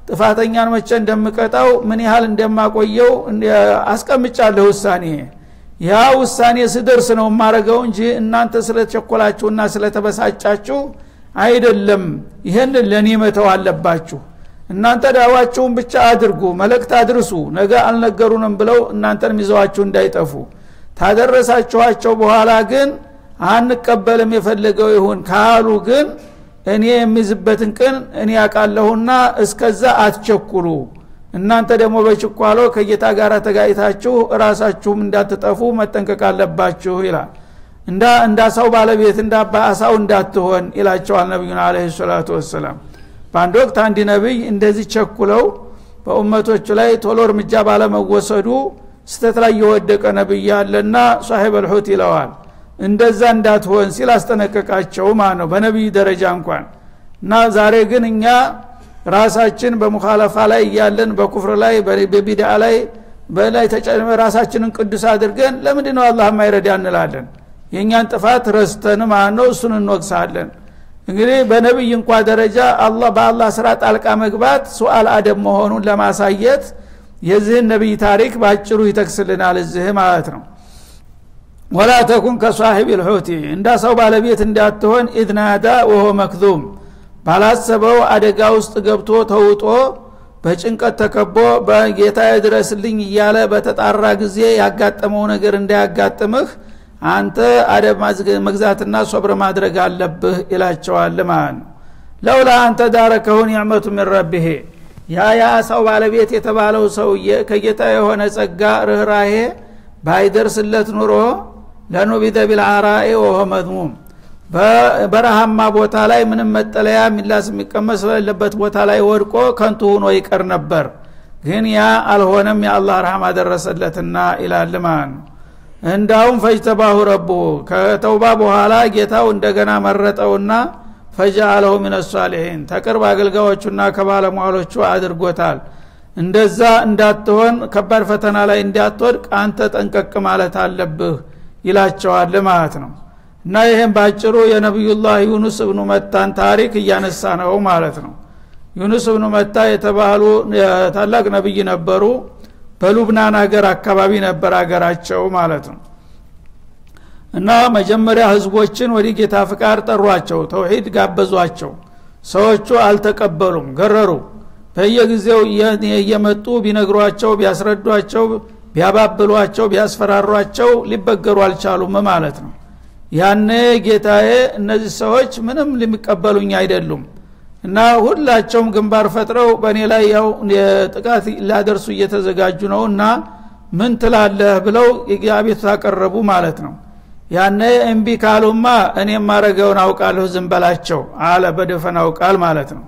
ጥፋተኛን መቼ እንደምቀጣው ምን ያህል እንደማቆየው አስቀምጫለሁ ውሳኔ ያ ውሳኔ ስደርስ ነው የማረገው እንጂ እናንተ ስለተቸኮላችሁና ስለተበሳጫችሁ አይደለም ይህን ለእኔ መተው አለባችሁ እናንተ ዳዋችሁን ብቻ አድርጉ መልእክት አድርሱ ነገ አልነገሩንም ብለው እናንተን ይዘዋችሁ እንዳይጠፉ ታደረሳችኋቸው በኋላ ግን አንቀበልም የፈለገው ይሁን ካሉ ግን እኔ የሚዝበትን ቅን እኔ ያውቃለሁና እስከዛ አትቸኩሉ እናንተ ደግሞ በችኳሎ ከጌታ ጋር ተጋይታችሁ ራሳችሁም እንዳትጠፉ መጠንቀቅ አለባችሁ ይላል እንዳ እንዳሳው ባለቤት እንዳ አሳው እንዳትሆን ይላቸዋል ነቢዩን አለ ሰላቱ ወሰላም በአንድ ወቅት አንድ ነቢይ እንደዚህ ቸኩለው በኡመቶቹ ላይ ቶሎ እርምጃ ባለመወሰዱ ስተት ላይ የወደቀ ነቢይ አለና ሳሒብ አልሑት ይለዋል እንደዛ እንዳትሆን ሲል አስጠነቀቃቸው ማለት ነው በነቢይ ደረጃ እንኳን እና ዛሬ ግን እኛ ራሳችን በሙኻለፋ ላይ እያለን በኩፍር ላይ በቢድዓ ላይ በላይ ተጨመ ራሳችንን ቅዱስ አድርገን ለምንድ ነው አላህ ማይረዳ እንላለን የእኛን ጥፋት ረስተን ማለት ነው እሱን እንወቅሳለን እንግዲህ በነቢይ እንኳ ደረጃ አላህ በአላህ ስራ ጣልቃ መግባት ሱአል አደብ መሆኑን ለማሳየት የዚህን ነቢይ ታሪክ በአጭሩ ይጠቅስልናል እዚህ ማለት ነው ወላ ተኩን ከሳሒብ ልሑቲ እንዳ ሰው ባለቤት እንዳትሆን ኢድናዳ ወሆ መክዙም ባላሰበው አደጋ ውስጥ ገብቶ ተውጦ በጭንቀት ተከቦ በጌታ ድረስልኝ እያለ በተጣራ ጊዜ ያጋጠመው ነገር እንዳያጋጥምህ አንተ አደብ መግዛትና ሶብር ማድረግ አለብህ ይላቸዋል ማለት ነው ለውላ አንተ ዳረከሁን ኒዕመቱ ምን ረቢሄ ያ የአሳው ባለቤት የተባለው ሰውዬ ከጌታ የሆነ ጸጋ ርኅራሄ ባይደርስለት ኑሮ ለኑቢደ ቢልአራኤ ወሆ መዝሙም በረሃማ ቦታ ላይ ምንም መጠለያ ሚላስ የሚቀመስ በሌለበት ቦታ ላይ ወድቆ ከንቱ ሁኖ ይቀር ነበር ግን ያ አልሆነም የአላህ ረሃማ ደረሰለትና ይላል ማለት ነው እንዳውም ፈጅተባሁ ረቡ ከተውባ በኋላ ጌታው እንደገና መረጠውና ፈጃአለሁ ምን ሳሊሒን ተቅርብ አገልጋዮቹና ከባለሟሎቹ አድርጎታል እንደዛ እንዳትሆን ከባድ ፈተና ላይ እንዳትወድቅ አንተ ጠንቀቅ ማለት አለብህ ይላቸዋል ማለት ነው እና ይህም ባጭሩ የነቢዩላህ ዩኑስ እብኑ መታን ታሪክ እያነሳ ነው ማለት ነው ዩኑስ እብኑ መታ የተባሉ ታላቅ ነቢይ ነበሩ በሉብናን ሀገር አካባቢ ነበር አገራቸው ማለት ነው እና መጀመሪያ ህዝቦችን ወደ ጌታ ፍቃድ ጠሯቸው ተውሂድ ጋበዟቸው ሰዎቹ አልተቀበሉም ገረሩ በየጊዜው እየመጡ ቢነግሯቸው ቢያስረዷቸው ቢያባብሏቸው ቢያስፈራሯቸው ሊበገሩ አልቻሉም ማለት ነው ያኔ ጌታዬ እነዚህ ሰዎች ምንም ሊቀበሉኝ አይደሉም እና ሁላቸውም ግንባር ፈጥረው በእኔ ላይ ያው ጥቃት ሊያደርሱ እየተዘጋጁ ነው እና ምን ትላለህ ብለው አቤቱታ አቀረቡ ማለት ነው ያነ እምቢ ካሉማ እኔ ማረገውን አውቃለሁ ዝም በላቸው አለ በደፈናው ቃል ማለት ነው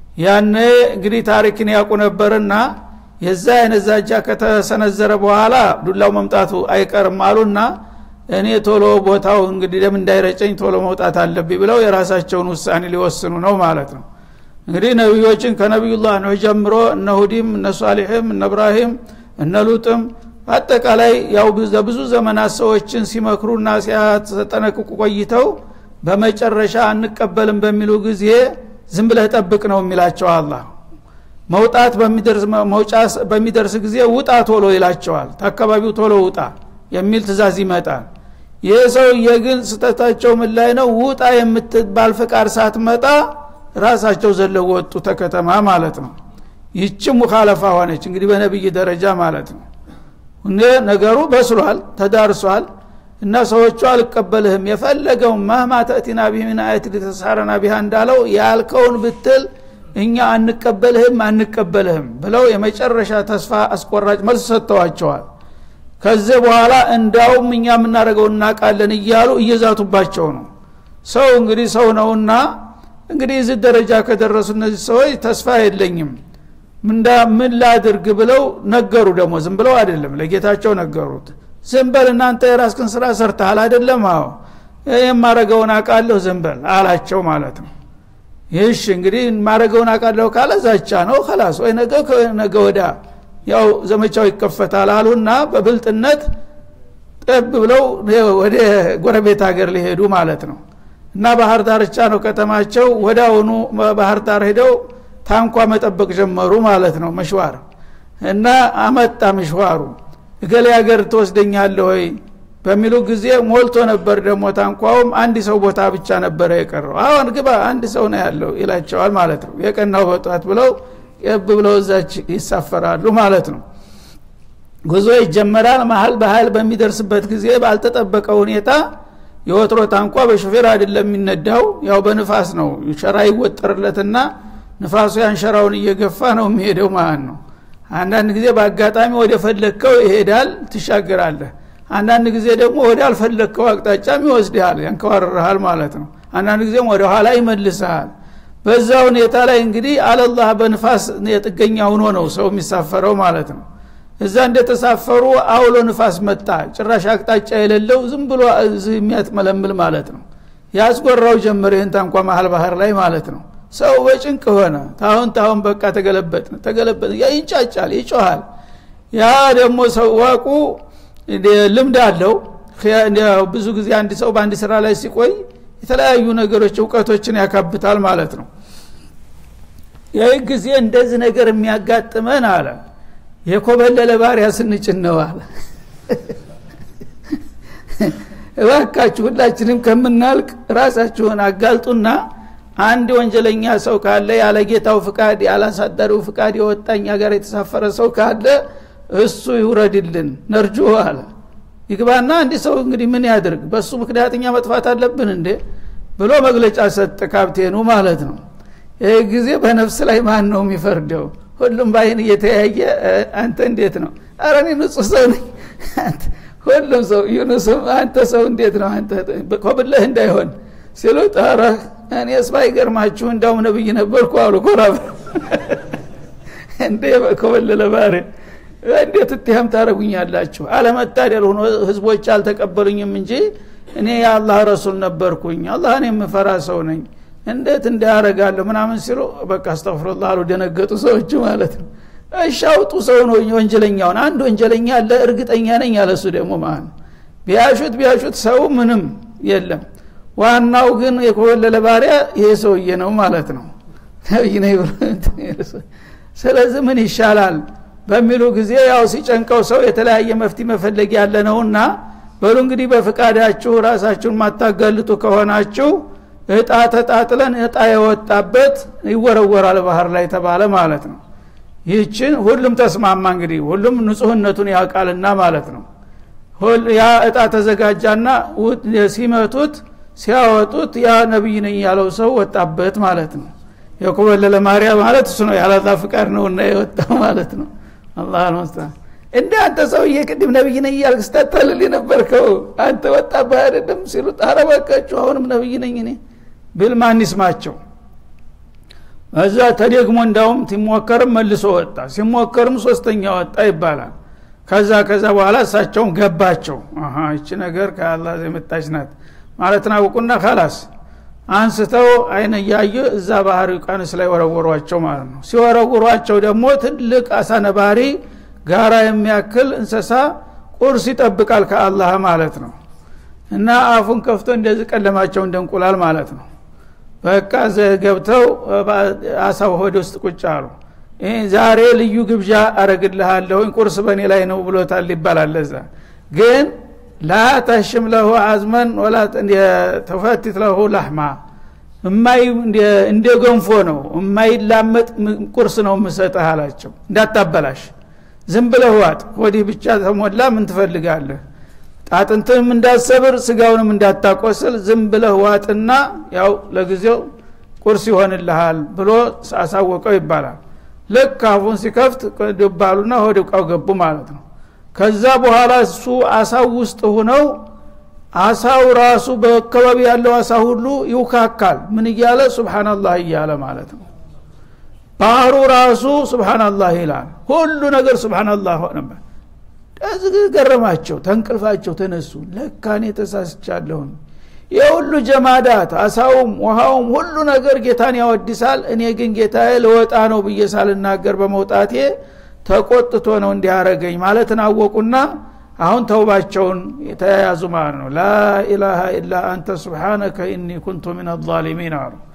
ያነ እንግዲህ ታሪክን ያውቁ ነበርና የዛ አይነት ዛጃ ከተሰነዘረ በኋላ ዱላው መምጣቱ አይቀርም አሉና እኔ ቶሎ ቦታው እንግዲህ ደም እንዳይረጨኝ ቶሎ መውጣት አለብኝ ብለው የራሳቸውን ውሳኔ ሊወስኑ ነው ማለት ነው እንግዲህ ነቢዮችን ከነቢዩላህ ነው ጀምሮ እነ ሁዲም እነ ሷሊሕም እነ እብራሂም እነ ሉጥም አጠቃላይ ያው ብዙ ዘመናት ሰዎችን ሲመክሩና ሲያስጠነቅቁ ቆይተው በመጨረሻ አንቀበልም በሚሉ ጊዜ ዝም ብለህ ጠብቅ ነው የሚላቸው አላህ መውጣት መውጫ በሚደርስ ጊዜ ውጣ ቶሎ ይላቸዋል ተአካባቢው ቶሎ ውጣ የሚል ትእዛዝ ይመጣል ይህ ሰውዬ ግን ስተታቸው ምን ላይ ነው ውጣ የምትባል ፍቃድ ሳትመጣ ራሳቸው ዘለው ወጡ ተከተማ ማለት ነው ይቺ ሙካለፋ ሆነች እንግዲህ በነብይ ደረጃ ማለት ነው እነ ነገሩ በስሏል ተዳርሷል እና ሰዎቹ አልቀበልህም የፈለገው ማህማ ተእቲና ቢህ ምን አየት ሊተሳረና ቢሃ እንዳለው ያልከውን ብትል እኛ አንቀበልህም አንቀበልህም ብለው የመጨረሻ ተስፋ አስቆራጭ መልስ ሰጥተዋቸዋል ከዚህ በኋላ እንዳውም እኛ የምናደርገው እናቃለን እያሉ እየዛቱባቸው ነው ሰው እንግዲህ ሰው ነውና እንግዲህ እዚህ ደረጃ ከደረሱ እነዚህ ሰዎች ተስፋ የለኝም ምንዳ ምን ላድርግ ብለው ነገሩ ደግሞ ዝም ብለው አይደለም ለጌታቸው ነገሩት ዝም በል እናንተ የራስክን ስራ ሰርተሃል አይደለም አዎ የማረገውን አቃለሁ ዝም በል አላቸው ማለት ነው ይህሽ እንግዲህ ማረገውን አቃለሁ ካለ ዛቻ ነው ከላስ ወይ ነገ ነገ ወዳ ያው ዘመቻው ይከፈታል አሉና በብልጥነት ጠብ ብለው ወደ ጎረቤት ሀገር ሊሄዱ ማለት ነው እና ባህር ዳርቻ ነው ከተማቸው ወዳውኑ ባህር ዳር ሄደው ታንኳ መጠበቅ ጀመሩ ማለት ነው መሽዋር እና አመጣ ምሽዋሩ እገሌ ሀገር ትወስደኛለህ ወይ በሚሉ ጊዜ ሞልቶ ነበር ደግሞ ታንኳውም አንድ ሰው ቦታ ብቻ ነበረ የቀረው አሁን ግባ አንድ ሰው ነው ያለው ይላቸዋል ማለት ነው የቀናው በጧት ብለው የብ ብለው እዛች ይሳፈራሉ ማለት ነው ጉዞ ይጀመራል መሀል በሀይል በሚደርስበት ጊዜ ባልተጠበቀ ሁኔታ የወትሮ ታንኳ በሾፌር አይደለም የሚነዳው ያው በንፋስ ነው ሸራ ይወጠርለትና ንፋሱ ያን ሸራውን እየገፋ ነው የሚሄደው ማለት ነው አንዳንድ ጊዜ በአጋጣሚ ወደ ፈለግከው ይሄዳል ትሻገራለህ አንዳንድ ጊዜ ደግሞ ወደ አልፈለግከው አቅጣጫም ይወስድሃል ያንከዋርርሃል ማለት ነው አንዳንድ ጊዜም ወደ ኋላ ይመልስሃል በዛ ሁኔታ ላይ እንግዲህ አለላህ በንፋስ የጥገኛ ሁኖ ነው ሰው የሚሳፈረው ማለት ነው እዛ እንደተሳፈሩ አውሎ ንፋስ መጣ ጭራሽ አቅጣጫ የሌለው ዝም ብሎ የሚያጥመለምል ማለት ነው ያስጎራው ጀምር ይህን ታንኳ መሀል ባህር ላይ ማለት ነው ሰው በጭንቅ ሆነ ታሁን ታሁን በቃ ተገለበጥ ተገለበጥ ይንጫጫል ይጮሃል ያ ደግሞ ሰዋቁ ልምድ አለው ብዙ ጊዜ አንድ ሰው በአንድ ስራ ላይ ሲቆይ የተለያዩ ነገሮች እውቀቶችን ያካብታል ማለት ነው ይህ ጊዜ እንደዚህ ነገር የሚያጋጥመን አለ የኮበለለ ባሪያ ስንጭን ነው አለ እባካችሁ ሁላችንም ከምናልቅ ራሳችሁን አጋልጡና አንድ ወንጀለኛ ሰው ካለ ያለ ጌታው ፍቃድ ያላሳዳሪው ፍቃድ የወጣኛ ጋር የተሳፈረ ሰው ካለ እሱ ይውረድልን ነርጆ አለ ይግባና አንድ ሰው እንግዲህ ምን ያድርግ በእሱ ምክንያት እኛ መጥፋት አለብን እንዴ ብሎ መግለጫ ሰጥ ካፕቴኑ ማለት ነው ይህ ጊዜ በነፍስ ላይ ማን ነው የሚፈርደው ሁሉም ባይን እየተያየ አንተ እንዴት ነው አረ እኔ ንጹህ ሰው ነኝ ሁሉም ሰው ዩኑስም አንተ ሰው እንዴት ነው አንተ ኮብለህ እንዳይሆን ሲሉ ጣረ እኔስ ባይገርማችሁ እንዳውም ነብይ ነበርኩ አሉ ኮራ እንዴ ኮበለለ ባሬ እንዴት እትያም ታደረጉኛላችሁ አለመታደል ሆኖ ህዝቦች አልተቀበሉኝም እንጂ እኔ የአላህ ረሱል ነበርኩኝ አላህን የምፈራ ሰው ነኝ እንዴት እንዳያረጋለሁ ምናምን ሲሉ በቃ አስተፍሩላ አሉ ደነገጡ ሰዎች ማለት ነው እሺ አውጡ ሰው ነው ወንጀለኛውን አንድ ወንጀለኛ አለ እርግጠኛ ነኝ ያለሱ ደግሞ ማለት ነው ቢያሹት ቢያሹት ሰው ምንም የለም ዋናው ግን የኮበለለ ባሪያ ይሄ ሰውዬ ነው ማለት ነው ስለዚህ ምን ይሻላል በሚሉ ጊዜ ያው ሲጨንቀው ሰው የተለያየ መፍትሄ መፈለግ ያለ ነውና በሉ እንግዲህ በፍቃዳችሁ ራሳችሁን ማታጋልጡ ከሆናችሁ እጣ ተጣጥለን እጣ የወጣበት ይወረወራል ባህር ላይ ተባለ ማለት ነው ይህችን ሁሉም ተስማማ እንግዲህ ሁሉም ንጹህነቱን ያውቃልና ማለት ነው ያ እጣ ተዘጋጃና ሲመቱት ሲያወጡት ያ ነቢይ ነኝ ያለው ሰው ወጣበት ማለት ነው የኮበለለ ማርያ ማለት እሱ ነው ያላላ ፍቃድ ነውና የወጣው ማለት ነው አላህ አልመስታን እንደ አንተ ሰውዬ ቅድም ነብይ ነኝ እያልክ ስታታልል የነበርከው አንተ ወጣብህ አይደለም ሲሉት አረባካችሁ አሁንም ነብይ ነኝ እኔ ብል ማን ይስማቸው እዛ ተደግሞ እንዳውም ሲሞከርም መልሶ ወጣ ሲሞከርም ሶስተኛ ወጣ ይባላል ከዛ ከዛ በኋላ እሳቸውም ገባቸው እቺ ነገር ከአላ የመጣች ናት ማለትን አውቁና ካላስ አንስተው አይነ እያየ እዛ ባህር ቃንስ ላይ ወረወሯቸው ማለት ነው ሲወረውሯቸው ደግሞ ትልቅ አሳ ነባሪ ጋራ የሚያክል እንሰሳ ቁርስ ይጠብቃል ከአላህ ማለት ነው እና አፉን ከፍቶ እንደዚህ ቀለማቸው እንደ እንቁላል ማለት ነው በቃ ገብተው አሳው ሆድ ውስጥ ቁጭ አሉ ዛሬ ልዩ ግብዣ አረግልሃለሁኝ ቁርስ በእኔ ላይ ነው ብሎታል ይባላል ለዛ ግን ላ ተሽም ለሁ አዝመን ወላ ተፈትት ለሁ ላህማ እማይ እንደ ገንፎ ነው የማይላመጥ ቁርስ ነው የምሰጠህ አላቸው እንዳታበላሽ ዝም ብለህ ዋጥ ወዲህ ብቻ ተሞላ ምን ትፈልጋለህ ጣጥንትንም እንዳሰብር ስጋውንም እንዳታቆስል ዝም ብለህ ዋጥና ያው ለጊዜው ቁርስ ይሆንልሃል ብሎ አሳወቀው ይባላል ልክ አፉን ሲከፍት ድባሉና ወደ እቃው ገቡ ማለት ነው ከዛ በኋላ እሱ አሳው ውስጥ ሁነው አሳው ራሱ በአካባቢ ያለው አሳ ሁሉ ይውካካል ምን እያለ ሱብሓናላህ እያለ ማለት ነው ባህሩ ራሱ ሱብሓናላህ ይላል ሁሉ ነገር ሱብሓናላህ ሆነበት እዚህ ገረማቸው ተንቅልፋቸው ተነሱ ለካኔ ተሳስቻለሁን የሁሉ ጀማዳት አሳውም ውሃውም ሁሉ ነገር ጌታን ያወድሳል እኔ ግን ጌታዬ ለወጣ ነው ብዬ ሳልናገር በመውጣቴ ተቆጥቶ ነው እንዲያረገኝ ማለትን አወቁና አሁን ተውባቸውን የተያያዙ ማለት ነው ላኢላሃ ኢላ አንተ ስብሓነከ ኢኒ ኩንቱ ምን አዛሊሚን አሉ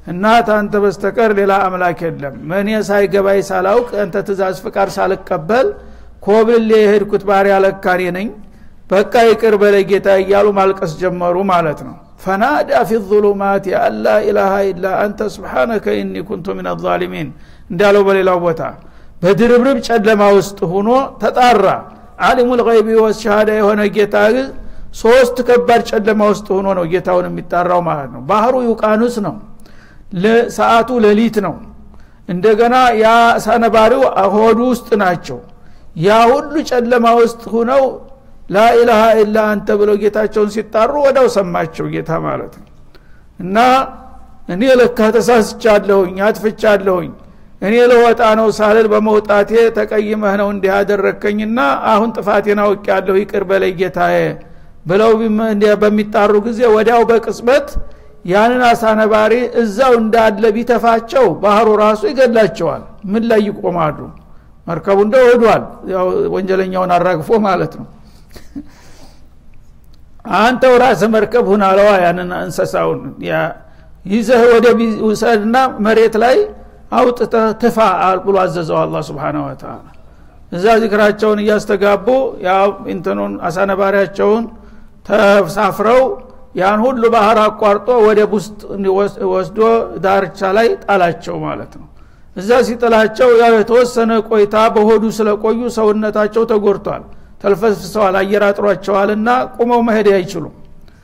እና ታንተ በስተቀር ሌላ አምላክ የለም እኔ ሳይገባይ ሳላውቅ አንተ ትእዛዝ ፍቃድ ሳልቀበል ኮብል የሄድኩት ባሪያ ለካኔ ነኝ በቃ ይቅር በለ ጌታ እያሉ ማልቀስ ጀመሩ ማለት ነው ፈናዳ ፊ ظሉማት አላ ኢላሃ ኢላ አንተ ስብሓነከ ኢኒ ኩንቱ ምን አዛሊሚን እንዳለው በሌላው ቦታ በድርብርብ ጨለማ ውስጥ ሆኖ ተጣራ አሊሙ ልይቢ ወሸሃዳ የሆነ ጌታ ሶስት ከባድ ጨለማ ውስጥ ሆኖ ነው ጌታውን የሚጣራው ማለት ነው ባህሩ ዩቃኑስ ነው ሰዓቱ ሌሊት ነው እንደገና ያ ሰነባሪው ሆዱ ውስጥ ናቸው ያ ሁሉ ጨለማ ውስጥ ሁነው ላኢላሃ ኢላ አንተ ብለው ጌታቸውን ሲጣሩ ወዳው ሰማቸው ጌታ ማለት ነው እና እኔ ለካ ተሳስቻለሁኝ አጥፍቻለሁኝ እኔ ለወጣ ነው ሳልል በመውጣቴ ተቀይመህ ነው እንዲህ ያደረግከኝና አሁን ጥፋቴን አውቅ ያለሁ ይቅር በለይ ጌታዬ ብለው በሚጣሩ ጊዜ ወዲያው በቅጽበት ያንን አሳነባሪ እዛው እንዳለ ቢተፋቸው ባህሩ ራሱ ይገላቸዋል ምን ላይ ይቆማሉ መርከቡ እንደው ሄዷል ወንጀለኛውን አራግፎ ማለት ነው አንተው ራስህ መርከብ ሁን አለዋ ያንን እንሰሳውን ይዘህ ወደ ውሰድና መሬት ላይ አውጥተህ ትፋ ብሎ አዘዘው አላ ስብን ወተላ እዛ ዚክራቸውን እያስተጋቡ ያው እንትኑን አሳነባሪያቸውን ተሳፍረው ያን ሁሉ ባህር አቋርጦ ወደ ውስጥ ወስዶ ዳርቻ ላይ ጣላቸው ማለት ነው እዛ ሲጥላቸው ያው የተወሰነ ቆይታ በሆዱ ስለቆዩ ሰውነታቸው ተጎድቷል ተልፈስፍሰዋል አየር አጥሯቸዋልና ቁመው መሄድ አይችሉም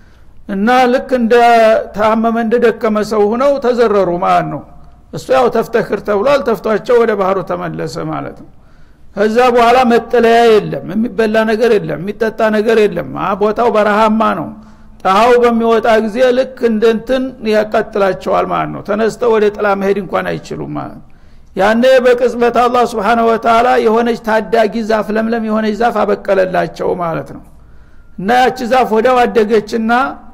እና ልክ እንደ ታመመ እንደ ደከመ ሰው ሁነው ተዘረሩ ማለት ነው እሱ ያው ተፍተክር ተብሏል ተፍቷቸው ወደ ባህሩ ተመለሰ ማለት ነው ከዛ በኋላ መጠለያ የለም የሚበላ ነገር የለም የሚጠጣ ነገር የለም ቦታው በረሃማ ነው ፀሐው በሚወጣ ጊዜ ልክ እንደንትን ያቃጥላቸዋል ማለት ነው ተነስተው ወደ ጥላ መሄድ እንኳን አይችሉም ማለት ያኔ በቅጽበት አላህ ስብሓነ ወተላ የሆነች ታዳጊ ዛፍ ለምለም የሆነች ዛፍ አበቀለላቸው ማለት ነው እና ያቺ ዛፍ ወዲያው አደገችና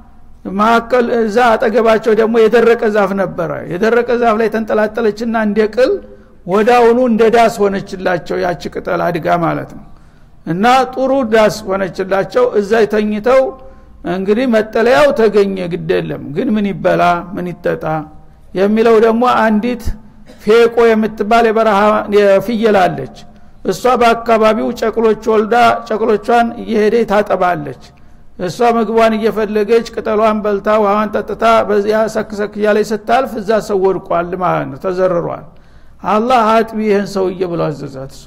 መካከል እዛ አጠገባቸው ደግሞ የደረቀ ዛፍ ነበረ የደረቀ ዛፍ ላይ ተንጠላጠለችና እንደ ቅል ወዳውኑ እንደ ዳስ ሆነችላቸው ያቺ ቅጠል አድጋ ማለት ነው እና ጥሩ ዳስ ሆነችላቸው እዛ ተኝተው እንግዲህ መጠለያው ተገኘ ግድ የለም ግን ምን ይበላ ምን ይጠጣ የሚለው ደግሞ አንዲት ፌቆ የምትባል የበረሃ ፍየል አለች እሷ በአካባቢው ጨቅሎች ወልዳ ጨቅሎቿን እየሄደ ታጠባለች እሷ ምግቧን እየፈለገች ቅጠሏን በልታ ውሃዋን ጠጥታ በዚያ ሰክሰክ እያለች ስታልፍ እዛ ሰው ወድቋል ማለት ነው ተዘርሯል አላህ አጥቢ ይህን ሰውዬ ብሎ አዘዛት እሷ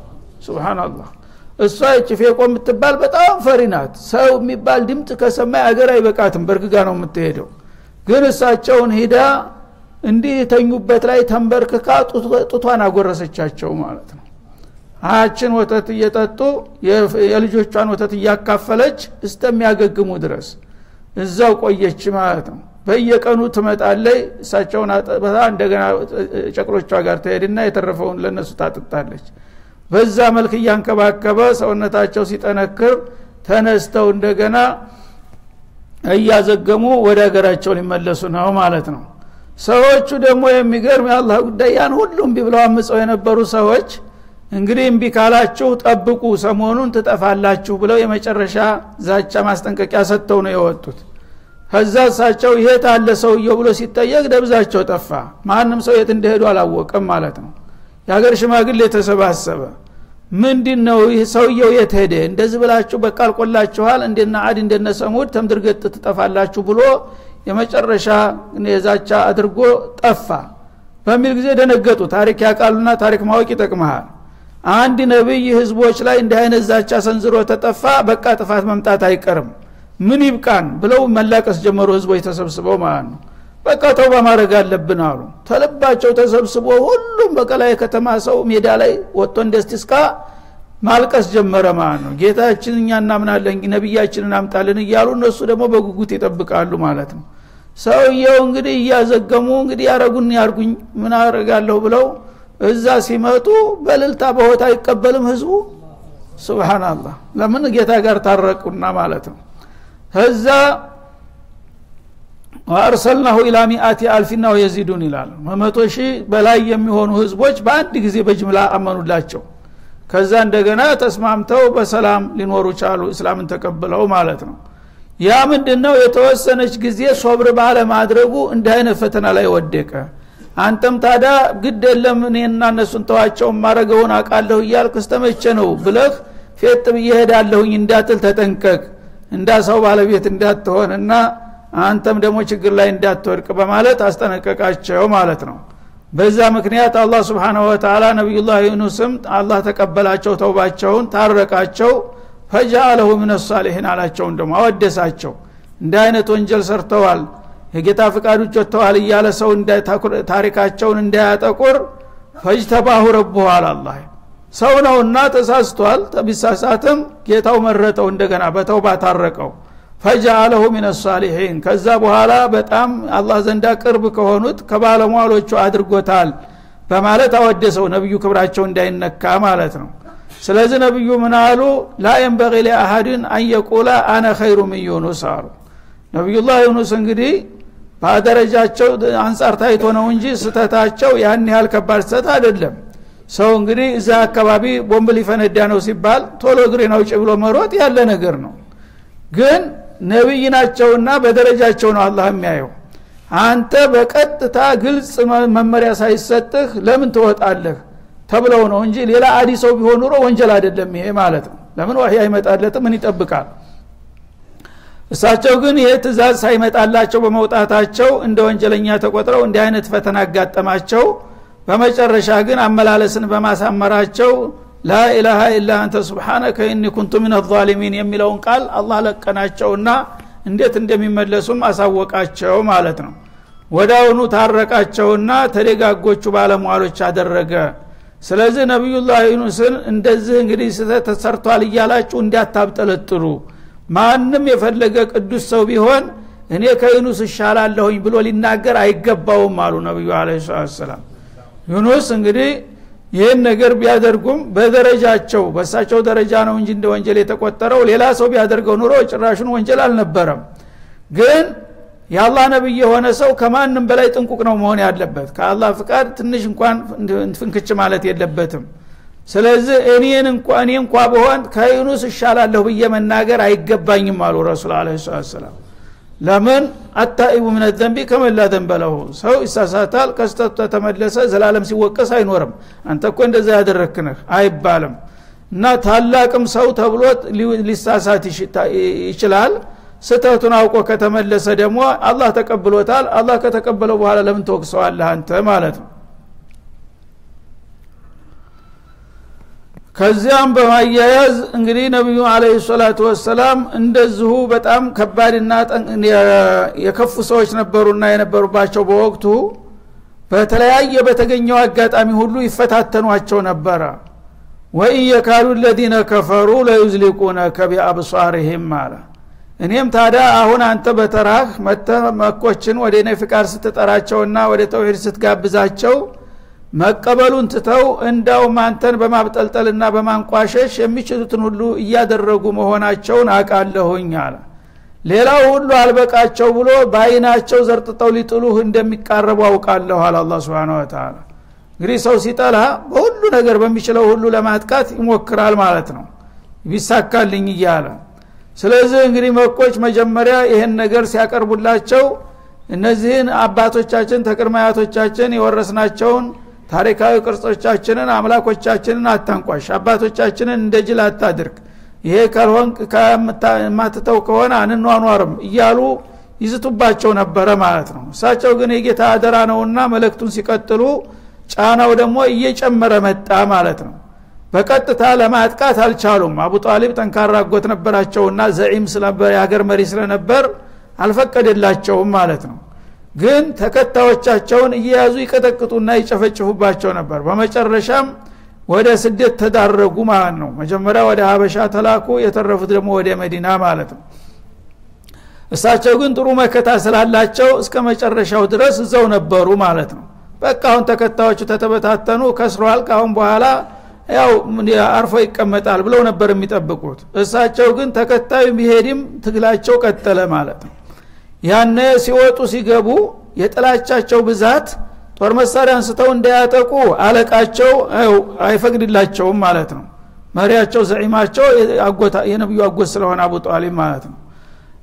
ስብናላህ እሷ እች ፌቆ የምትባል በጣም ፈሪ ናት ሰው የሚባል ድምፅ ከሰማይ አገር አይበቃትም በርግጋ ነው የምትሄደው ግን እሳቸውን ሂዳ እንዲህ የተኙበት ላይ ተንበርክካ ጡቷን አጎረሰቻቸው ማለት ነው አችን ወተት እየጠጡ የልጆቿን ወተት እያካፈለች እስተሚያገግሙ ድረስ እዛው ቆየች ማለት ነው በየቀኑ ትመጣለይ እሳቸውን አጠበታ እንደገና ጨቅሎቿ ጋር ትሄድና የተረፈውን ለነሱ ታጥጣለች በዛ መልክ እያንከባከበ ሰውነታቸው ሲጠነክር ተነስተው እንደገና እያዘገሙ ወደ ሀገራቸው ሊመለሱ ነው ማለት ነው ሰዎቹ ደግሞ የሚገርም የአላህ ጉዳይ ያን ሁሉ እምቢ ብለው አምፀው የነበሩ ሰዎች እንግዲህ እምቢ ካላችሁ ጠብቁ ሰሞኑን ትጠፋላችሁ ብለው የመጨረሻ ዛቻ ማስጠንቀቂያ ሰጥተው ነው የወጡት ከዛ እሳቸው የት አለ ሰውየው ብሎ ሲጠየቅ ደብዛቸው ጠፋ ማንም ሰው የት እንደሄዱ አላወቅም ማለት ነው የሀገር ሽማግሌ የተሰባሰበ ምንድን ነው ይህ ሰውየው የት ሄደ እንደዚህ ብላችሁ በቃ አልቆላችኋል እንደና አድ እንደነ ሰሙድ ተምድርገጥ ትጠፋላችሁ ብሎ የመጨረሻ የዛቻ አድርጎ ጠፋ በሚል ጊዜ ደነገጡ ታሪክ ያቃሉና ታሪክ ማወቅ ይጠቅመሃል አንድ ነቢይ ህዝቦች ላይ እንዲህ አይነት ዛቻ ሰንዝሮ ተጠፋ በቃ ጥፋት መምጣት አይቀርም ምን ይብቃን ብለው መላቀስ ጀመሩ ህዝቦች ተሰብስበው ማለት ነው በቃ ተውባ ማድረግ አለብን አሉ ተልባቸው ተሰብስቦ ሁሉም በቀላ የከተማ ሰው ሜዳ ላይ ወጥቶ እንደስቲስቃ ማልቀስ ጀመረ ማለት ነው ጌታችን እኛ እናምናለን ነቢያችንን አምጣልን እያሉ እነሱ ደግሞ በጉጉት ይጠብቃሉ ማለት ነው ሰውየው እንግዲህ እያዘገሙ እንግዲህ ያረጉን ያርጉኝ ምን አረጋለሁ ብለው እዛ ሲመጡ በልልታ በሆታ አይቀበልም ህዝቡ ስብናላህ ለምን ጌታ ጋር ታረቁና ማለት ነው ከዛ ወአርሰልናሁ ኢላ ሚአቲ አልፊና ወየዚዱን ይላል መመቶ ሺህ በላይ የሚሆኑ ህዝቦች በአንድ ጊዜ በጅምላ አመኑላቸው ከዛ እንደገና ተስማምተው በሰላም ሊኖሩ ቻሉ እስላምን ተቀብለው ማለት ነው ያ ምንድን ነው የተወሰነች ጊዜ ሶብር ባለማድረጉ እንዲህ አይነት ፈተና ላይ ወደቀ አንተም ታዳ ግድ የለም እኔና እነሱን ተዋቸው ማረገውን አቃለሁ እያልክ እስተመቼ ነው ብለህ ፌጥ ብዬ ሄዳለሁኝ እንዳትል ተጠንቀቅ እንዳ ሰው ባለቤት እንዳትሆን እና አንተም ደግሞ ችግር ላይ እንዳትወድቅ በማለት አስጠነቀቃቸው ማለት ነው በዛ ምክንያት አላህ ስብሓንሁ ወተላ ነቢዩላህ ዩኑስም አላህ ተቀበላቸው ተውባቸውን ታረቃቸው ፈጃአለሁ ምን ሳሊሒን አላቸውን ደግሞ አወደሳቸው እንደ አይነት ወንጀል ሰርተዋል የጌታ ፍቃድ ውጭ ወጥተዋል እያለ ሰው ታሪካቸውን እንዳያጠቁር ፈጅተባሁ ረቡሁ አላላህ ሰው ነውና ተሳስቷል ቢሳሳትም ጌታው መረጠው እንደገና በተውባ ታረቀው ፈጃአለሁ ምን ሳሊሒን ከዛ በኋላ በጣም አላህ ዘንዳ ቅርብ ከሆኑት ከባለሟሎቹ አድርጎታል በማለት አወደሰው ነቢዩ ክብራቸው እንዳይነካ ማለት ነው ስለዚህ ነቢዩ ምን አሉ ላ የንበቂ ሊአሀድን አንየቁላ አነ ኸይሩ ምን ዩኑስ አሉ ነቢዩላህ ዩኑስ እንግዲህ በደረጃቸው አንጻር ታይቶ ነው እንጂ ስተታቸው ያን ያህል ከባድ ስተት አይደለም ሰው እንግዲህ እዛ አካባቢ ቦምብ ሊፈነዳ ነው ሲባል ቶሎ እግሬን አውጭ ብሎ መሮጥ ያለ ነገር ነው ግን ነቢይ ናቸውና በደረጃቸው ነው አላህ የሚያየው አንተ በቀጥታ ግልጽ መመሪያ ሳይሰጥህ ለምን ትወጣለህ ተብለው ነው እንጂ ሌላ አዲ ሰው ቢሆን ኑሮ ወንጀል አይደለም ይሄ ማለት ነው ለምን ዋህይ አይመጣለትም ምን ይጠብቃል እሳቸው ግን ይሄ ትእዛዝ ሳይመጣላቸው በመውጣታቸው እንደ ወንጀለኛ ተቆጥረው እንዲህ አይነት ፈተና አጋጠማቸው በመጨረሻ ግን አመላለስን በማሳመራቸው ላኢላሃ ኢላ አንተ ስብሓነከ ኢኒ ኩንቱ ምን ዛሊሚን የሚለውን ቃል አላህ ለቀናቸውና እንዴት እንደሚመለሱም አሳወቃቸው ማለት ነው ወዳውኑ ታረቃቸውና ተደጋጎቹ ባለሟሎች አደረገ ስለዚህ ነቢዩላህ ዩኑስን እንደዚህ እንግዲህ ስህተት ተሰርቷል እያላችሁ እንዳታብጠለጥሉ ማንም የፈለገ ቅዱስ ሰው ቢሆን እኔ ከዩኑስ እሻላለሁኝ ብሎ ሊናገር አይገባውም አሉ ነቢዩ አለ ሰላም ዩኑስ እንግዲህ ይህን ነገር ቢያደርጉም በደረጃቸው በእሳቸው ደረጃ ነው እንጂ እንደ ወንጀል የተቆጠረው ሌላ ሰው ቢያደርገው ኑሮ ጭራሹን ወንጀል አልነበረም ግን የአላህ ነቢይ የሆነ ሰው ከማንም በላይ ጥንቁቅ ነው መሆን ያለበት ከአላህ ፍቃድ ትንሽ እንኳን ፍንክች ማለት የለበትም ስለዚህ እኔን እንኳ እኔ እንኳ በሆን ከዩኑስ እሻላለሁ ብዬ መናገር አይገባኝም አሉ ረሱል አለ ሰላም ለምን አታኢቡ ምን ዘንቢ ከመላ ዘንበለሁ ሰው ይሳሳታል ከስተቱ ተመለሰ ዘላለም ሲወቀስ አይኖርም አንተ እኮ እንደዛ ያደረክንህ አይባልም እና ታላቅም ሰው ተብሎ ሊሳሳት ይችላል ስተቱን አውቆ ከተመለሰ ደግሞ አላህ ተቀብሎታል አላህ ከተቀበለው በኋላ ለምን ተወቅሰዋለህ አንተ ማለት ነው ከዚያም በማያያዝ እንግዲህ ነቢዩ አለ ሰላቱ ወሰላም እንደዚሁ በጣም ከባድና የከፉ ሰዎች ነበሩና የነበሩባቸው በወቅቱ በተለያየ በተገኘው አጋጣሚ ሁሉ ይፈታተኗቸው ነበረ ወኢን የካዱ ለዚነ ከፈሩ ለዩዝሊቁነከ ቢአብሷርህም አለ እኔም ታዲያ አሁን አንተ በተራህ መተ መኮችን ወደ እኔ ፍቃድ ስትጠራቸውና ወደ ተውሂድ ስትጋብዛቸው መቀበሉን ትተው እንዳውም አንተን በማብጠልጠልና በማንቋሸሽ የሚችሉትን ሁሉ እያደረጉ መሆናቸውን አቃለሁኝ አለ ሌላው ሁሉ አልበቃቸው ብሎ በአይናቸው ዘርጥጠው ሊጥሉህ እንደሚቃረቡ አውቃለሁ አለ አላ ስብን ወተላ እንግዲህ ሰው ሲጠላ በሁሉ ነገር በሚችለው ሁሉ ለማጥቃት ይሞክራል ማለት ነው ቢሳካልኝ እያለ ስለዚህ እንግዲህ መኮች መጀመሪያ ይህን ነገር ሲያቀርቡላቸው እነዚህን አባቶቻችን ተቅድመ አያቶቻችን የወረስናቸውን ታሪካዊ ቅርጾቻችንን አምላኮቻችንን አታንቋሽ አባቶቻችንን እንደ ጅል አታድርግ ይሄ ካልሆን የማትተው ከሆነ አንኗኗርም እያሉ ይዝቱባቸው ነበረ ማለት ነው እሳቸው ግን የጌታ አደራ ነውና መለክቱን ሲቀጥሉ ጫናው ደግሞ እየጨመረ መጣ ማለት ነው በቀጥታ ለማጥቃት አልቻሉም አቡ ጣሊብ ጠንካራ አጎት ነበራቸውና ዘዒም ስለነበር የሀገር መሪ ስለነበር አልፈቀደላቸውም ማለት ነው ግን ተከታዮቻቸውን እየያዙ ይቀጠቅጡና ይጨፈጭፉባቸው ነበር በመጨረሻም ወደ ስደት ተዳረጉ ማለት ነው መጀመሪያ ወደ ሀበሻ ተላኩ የተረፉት ደግሞ ወደ መዲና ማለት ነው እሳቸው ግን ጥሩ መከታ ስላላቸው እስከ መጨረሻው ድረስ እዛው ነበሩ ማለት ነው በቃ አሁን ተከታዮቹ ተተበታተኑ ከስሯል ካሁን በኋላ ያው አርፎ ይቀመጣል ብለው ነበር የሚጠብቁት እሳቸው ግን ተከታዩ ቢሄድም ትግላቸው ቀጠለ ማለት ነው ያነ ሲወጡ ሲገቡ የጥላቻቸው ብዛት ጦር መሳሪያ አንስተው እንዳያጠቁ አለቃቸው አይፈቅድላቸውም ማለት ነው መሪያቸው ዘዒማቸው የነቢዩ አጎት ስለሆነ አቡ ጣሊብ ማለት ነው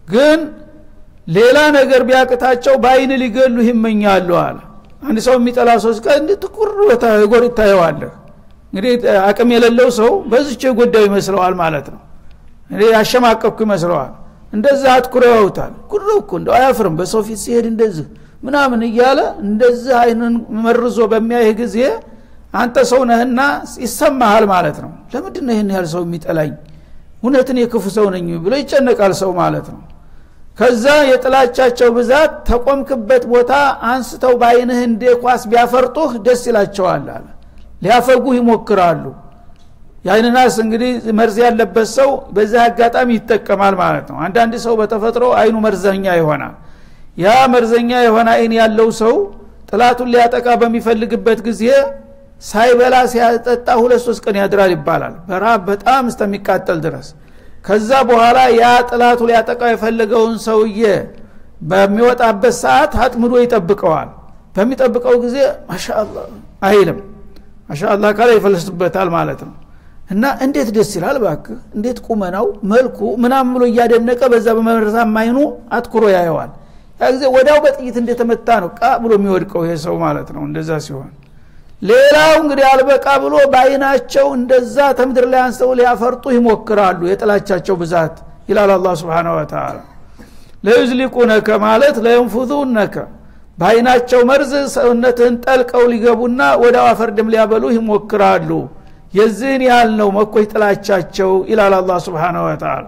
ግን ሌላ ነገር ቢያቅታቸው በአይን ሊገሉህ ይመኛሉ አለ አንድ ሰው የሚጠላ ሰው ስቀ እንዲ ትኩር ጎር ይታየዋለህ እንግዲህ አቅም የሌለው ሰው በዝች የጎዳው ይመስለዋል ማለት ነው እንግዲህ ያሸማቀኩ ይመስለዋል እንደዛ አትኩሮ ያውታል ጉሮ እኮ እንደው አያፍርም በሰው ፊት ሲሄድ እንደዚህ ምናምን እያለ እንደዚህ አይንን መርዞ በሚያይህ ጊዜ አንተ ሰው ነህና ይሰማሃል ማለት ነው ለምንድን ነው ይህን ያህል ሰው የሚጠላኝ እውነትን የክፉ ሰው ነኝ ብሎ ይጨነቃል ሰው ማለት ነው ከዛ የጥላቻቸው ብዛት ተቆምክበት ቦታ አንስተው በአይንህ እንደ ኳስ ቢያፈርጡህ ደስ ይላቸዋል አለ ሊያፈጉህ ይሞክራሉ የአይንናስ እንግዲህ መርዝ ያለበት ሰው በዚህ አጋጣሚ ይጠቀማል ማለት ነው አንዳንድ ሰው በተፈጥሮ አይኑ መርዘኛ ይሆናል ያ መርዘኛ የሆነ አይን ያለው ሰው ጥላቱን ሊያጠቃ በሚፈልግበት ጊዜ ሳይበላ ሲያጠጣ ሁለት ሶስት ቀን ያድራል ይባላል በረሃብ በጣም እስተሚቃጠል ድረስ ከዛ በኋላ ያ ጥላቱ ሊያጠቃው የፈለገውን ሰውዬ በሚወጣበት ሰዓት አጥምዶ ይጠብቀዋል በሚጠብቀው ጊዜ ማሻአላ አይልም ማሻአላ ካለ ይፈልስበታል ማለት ነው እና እንዴት ደስ ይላል ባክ እንዴት ቁመናው መልኩ ምናም ብሎ እያደነቀ በዛ በመረዛም አይኑ አትኩሮ ያየዋል ያ ጊዜ ወዳው በጥይት እንደተመታ ነው ቃ ብሎ የሚወድቀው ይሄ ሰው ማለት ነው እንደዛ ሲሆን ሌላው እንግዲህ አልበቃ ብሎ በአይናቸው እንደዛ ተምድር ላይ አንስተው ሊያፈርጡ ይሞክራሉ የጥላቻቸው ብዛት ይላል አላ ስብን ወተላ ለዩዝሊቁነከ ማለት ለየንፉዙነከ በአይናቸው መርዝ ሰውነትህን ጠልቀው ሊገቡና ወደ አፈርድም ሊያበሉህ ይሞክራሉ የዚህን ያህል ነው መኮይ ጥላቻቸው ይላል አላ ስብን ወተላ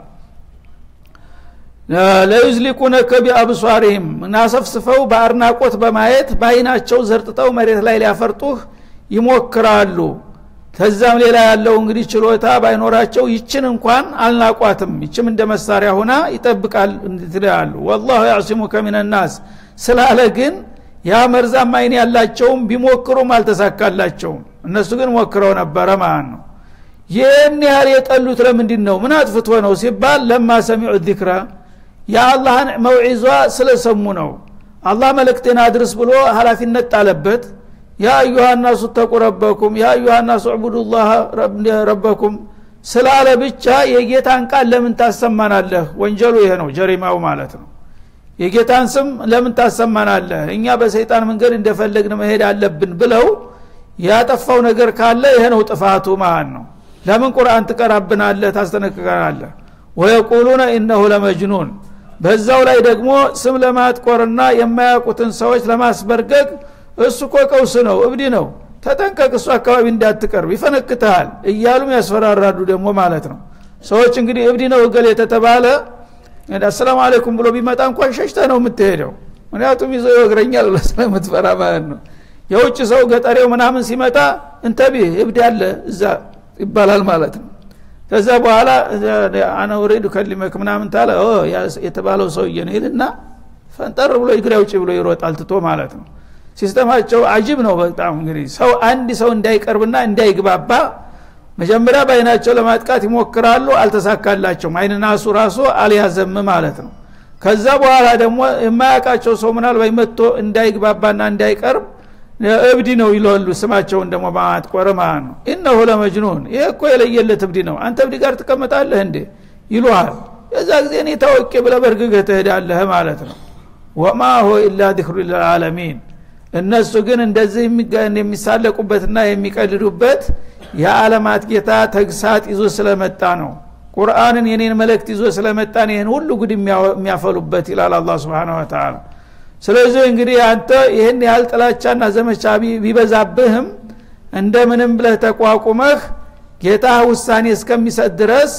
ለዩዝሊቁነከ ቢአብሷሪህም እናሰፍስፈው በአድናቆት በማየት በአይናቸው ዘርጥጠው መሬት ላይ ሊያፈርጡህ ይሞክራሉ ከዛም ሌላ ያለው እንግዲህ ችሎታ ባይኖራቸው ይችን እንኳን አልናቋትም ይችም እንደ መሳሪያ ሁና ይጠብቃል ትላሉ ወላሁ ያዕሲሙከ ሚንናስ ስላለ ግን ያ መርዛም አይን ያላቸውም ቢሞክሩም አልተሳካላቸውም እነሱ ግን ሞክረው ነበረ ማለት ነው ይህን ያህል የጠሉት ለምንድን ነው ምን አጥፍቶ ነው ሲባል ለማ ሰሚዑ ዚክራ የአላህን መውዒዟ ስለሰሙ ነው አላህ መልእክቴን አድርስ ብሎ ሀላፊነት ጣለበት ያ አዩሃ ናሱ ተቁ ረበኩም ያ አዩሃ ናሱ ዕቡዱላህ ረበኩም ስላለ ብቻ የጌታን ቃል ለምን ታሰማናለህ ወንጀሉ ይሄ ነው ጀሪማው ማለት ነው የጌታን ስም ለምን ታሰማናለህ እኛ በሰይጣን መንገድ እንደፈለግን መሄድ አለብን ብለው ያጠፋው ነገር ካለ ይሄ ነው ጥፋቱ ማለት ነው ለምን ቁርአን ትቀራብናለህ ታስጠነቅቀናለህ ወየቁሉነ ኢነሁ ለመጅኑን በዛው ላይ ደግሞ ስም ለማጥቆርና የማያውቁትን ሰዎች ለማስበርገግ እሱ እኮ ቀውስ ነው እብዲ ነው ተጠንቀቅ እሱ አካባቢ እንዳትቀርብ ይፈነክትሃል እያሉም ያስፈራራሉ ደግሞ ማለት ነው ሰዎች እንግዲህ እብዲ ነው እገል የተተባለ አሰላሙ አለይኩም ብሎ ቢመጣ እንኳን ሸሽተ ነው የምትሄደው ምክንያቱም ይዞ ይወግረኛል ብለ ስለምትፈራ ማለት ነው የውጭ ሰው ገጠሬው ምናምን ሲመጣ እንተቢ እብድ ያለ እዛ ይባላል ማለት ነው ከዛ በኋላ አነ ኡሪዱ ከሊመክ ምናምን ታለ የተባለው ሰውዬ ነው ይልና ፈንጠር ብሎ እግሬ ውጭ ብሎ ይሮጣል ትቶ ማለት ነው ሲስተማቸው አጅብ ነው በጣም እንግዲህ ሰው አንድ ሰው እንዳይቀርብና እንዳይግባባ መጀመሪያ በአይናቸው ለማጥቃት ይሞክራሉ አልተሳካላቸውም አይንናሱ ራሱ አልያዘም ማለት ነው ከዛ በኋላ ደግሞ የማያውቃቸው ሰው ምናልባት መጥቶ እንዳይግባባና እንዳይቀርብ እብዲ ነው ይለሉ ስማቸውን ደግሞ በማጥቆር ማለት ነው ኢነሁ ለመጅኑን ይህ እኮ የለየለት እብዲ ነው አንተ እብዲ ጋር ትቀመጣለህ እንዴ ይሉሃል የዛ ጊዜ እኔ ታወቂ ብለ በእርግገህ ትሄዳለህ ማለት ነው ወማ ሆ ኢላ ዚክሩ ልልዓለሚን እነሱ ግን እንደዚህ የሚሳለቁበትና የሚቀልዱበት የዓለማት ጌታ ተግሳጥ ይዞ ስለመጣ ነው ቁርአንን የኔን መልእክት ይዞ ስለመጣ ይህን ሁሉ ጉድ የሚያፈሉበት ይላል አላ ስብን ወተላ ስለዚህ እንግዲህ አንተ ይህን ያህል ጥላቻና ዘመቻ ቢበዛብህም እንደምንም ብለህ ተቋቁመህ ጌታ ውሳኔ እስከሚሰጥ ድረስ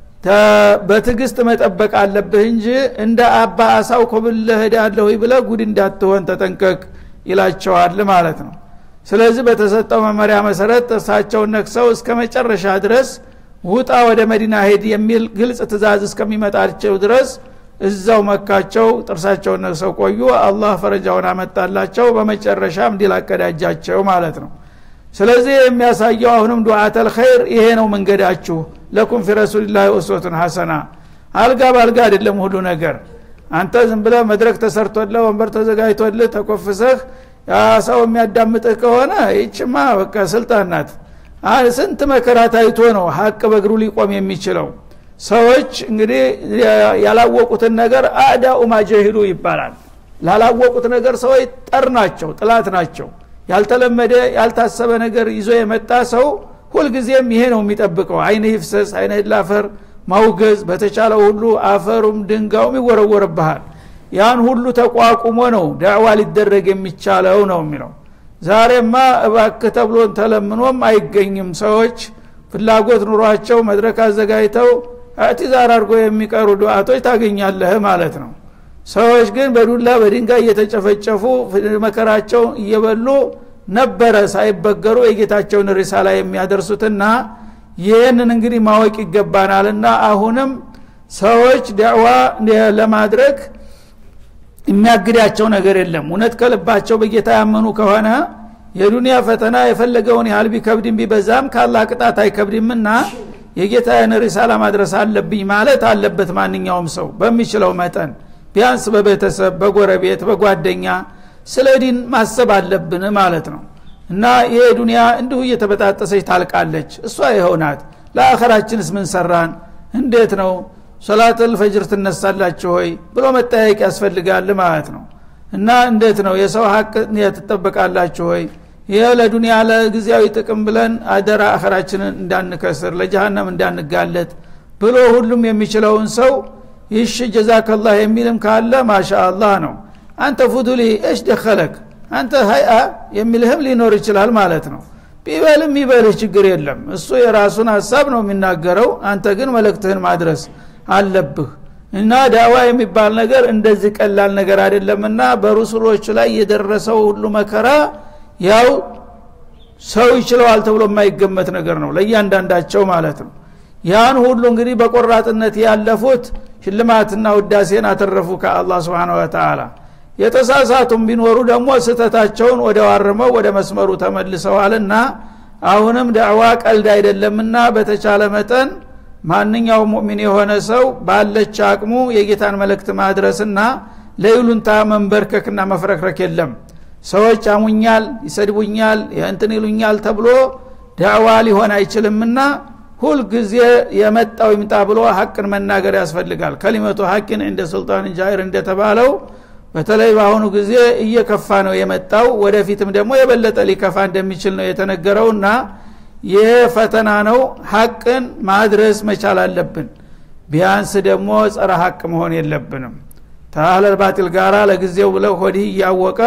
በትዕግስት መጠበቅ አለብህ እንጂ እንደ አባ አሳው ኮብለህ ሄዳለሁ ብለህ ጉድ እንዳትሆን ተጠንቀቅ ይላቸዋል ማለት ነው ስለዚህ በተሰጠው መመሪያ መሰረት እርሳቸውን ነክሰው እስከ መጨረሻ ድረስ ውጣ ወደ መዲና ሄድ የሚል ግልጽ ትእዛዝ እስከሚመጣቸው ድረስ እዛው መካቸው ጥርሳቸውን ነክሰው ቆዩ አላህ ፈረጃውን አመጣላቸው በመጨረሻም እንዲል አቀዳጃቸው ማለት ነው ስለዚህ የሚያሳየው አሁንም ዱዓተል ኸይር ይሄ ነው መንገዳችሁ ለኩም ፊ ረሱልላህ ኡስወቱን ሐሰና አልጋ በአልጋ አይደለም ሁሉ ነገር አንተ ዝም ብለ መድረክ ተሰርቶልህ ወንበር ተዘጋጅቶልህ ተኮፍሰህ ያ ሰው የሚያዳምጥህ ከሆነ ይችማ በቃ ስልጣን ናት ስንት መከራ ታይቶ ነው ሀቅ በእግሩ ሊቆም የሚችለው ሰዎች እንግዲህ ያላወቁትን ነገር አዳኡ ማጀሂሉ ይባላል ላላወቁት ነገር ሰዎች ጠር ናቸው ጥላት ናቸው ያልተለመደ ያልታሰበ ነገር ይዞ የመጣ ሰው ሁልጊዜም ይሄ ነው የሚጠብቀው አይነ ይፍሰስ አይነ ላፈር ማውገዝ በተቻለው ሁሉ አፈሩም ድንጋውም ይወረወርብሃል ያን ሁሉ ተቋቁሞ ነው ዳዕዋ ሊደረግ የሚቻለው ነው የሚለው ዛሬማ እባክህ ተብሎን ተለምኖም አይገኝም ሰዎች ፍላጎት ኑሯቸው መድረክ አዘጋጅተው እዕትዛር አድርጎ የሚቀሩ ዱዓቶች ታገኛለህ ማለት ነው ሰዎች ግን በዱላ በድንጋይ እየተጨፈጨፉ መከራቸው እየበሉ ነበረ ሳይበገሩ የጌታቸውን ሪሳላ የሚያደርሱትና ይህንን እንግዲህ ማወቅ ይገባናልና አሁንም ሰዎች ዳዕዋ ለማድረግ የሚያግዳቸው ነገር የለም እውነት ከልባቸው በጌታ ያመኑ ከሆነ የዱንያ ፈተና የፈለገውን ያህል ቢከብድም ቢበዛም ካላ ቅጣት አይከብድምና የጌታዬን ሪሳላ ማድረስ አለብኝ ማለት አለበት ማንኛውም ሰው በሚችለው መጠን ቢያንስ በቤተሰብ በጎረቤት በጓደኛ ስለ ዲን ማሰብ አለብን ማለት ነው እና ይሄ ዱንያ እንዲሁ እየተበጣጠሰች ታልቃለች እሷ ይኸውናት ለአኸራችንስ ምን ሰራን እንዴት ነው ሶላተል ፈጅር ትነሳላችሁ ሆይ ብሎ መጠያየቅ ያስፈልጋል ማለት ነው እና እንዴት ነው የሰው ሀቅ ትጠበቃላችሁ ሆይ ይህ ለዱንያ ለጊዜያዊ ጥቅም ብለን አደራ አኸራችንን እንዳንከስር ለጀሃነም እንዳንጋለጥ ብሎ ሁሉም የሚችለውን ሰው ይሽ ጀዛከላህ የሚልም ካለ ማሻ አላህ ነው አንተ ፉዱሊ እሽ ደኸለክ አንተ ሀይአ የሚልህም ሊኖር ይችላል ማለት ነው ቢበልም ይበልህ ችግር የለም እሱ የራሱን ሀሳብ ነው የሚናገረው አንተ ግን መልእክትህን ማድረስ አለብህ እና ዳዋ የሚባል ነገር እንደዚህ ቀላል ነገር አይደለምና በሩሱሎች ላይ የደረሰው ሁሉ መከራ ያው ሰው ይችለዋል ተብሎ የማይገመት ነገር ነው ለእያንዳንዳቸው ማለት ነው ያን ሁሉ እንግዲህ በቆራጥነት ያለፉት ሽልማትና ውዳሴን አተረፉ ከአላህ ስብን ወተላ የተሳሳቱም ቢኖሩ ደግሞ ስህተታቸውን ወደ ዋርመው ወደ መስመሩ ተመልሰዋልና አሁንም ዳዕዋ ቀልድ አይደለምና በተቻለ መጠን ማንኛውም ሙእሚን የሆነ ሰው ባለች አቅሙ የጌታን መልእክት ማድረስና ለይሉንታ መንበርከክና መፍረክረክ የለም ሰዎች አሙኛል ይሰድቡኛል እንትን ይሉኛል ተብሎ ዳዕዋ ሊሆን አይችልምና ሁልጊዜ የመጣው ይምጣ ብሎ ሀቅን መናገር ያስፈልጋል ከሊመቱ ሀቅን እንደ ሱልጣን ጃይር እንደተባለው በተለይ በአሁኑ ጊዜ እየከፋ ነው የመጣው ወደፊትም ደግሞ የበለጠ ሊከፋ እንደሚችል ነው የተነገረውና ይህ ፈተና ነው ሀቅን ማድረስ መቻል አለብን ቢያንስ ደግሞ ጸረ ሀቅ መሆን የለብንም ታህለል ባጢል ጋራ ለጊዜው ብለው ሆዲህ እያወቀ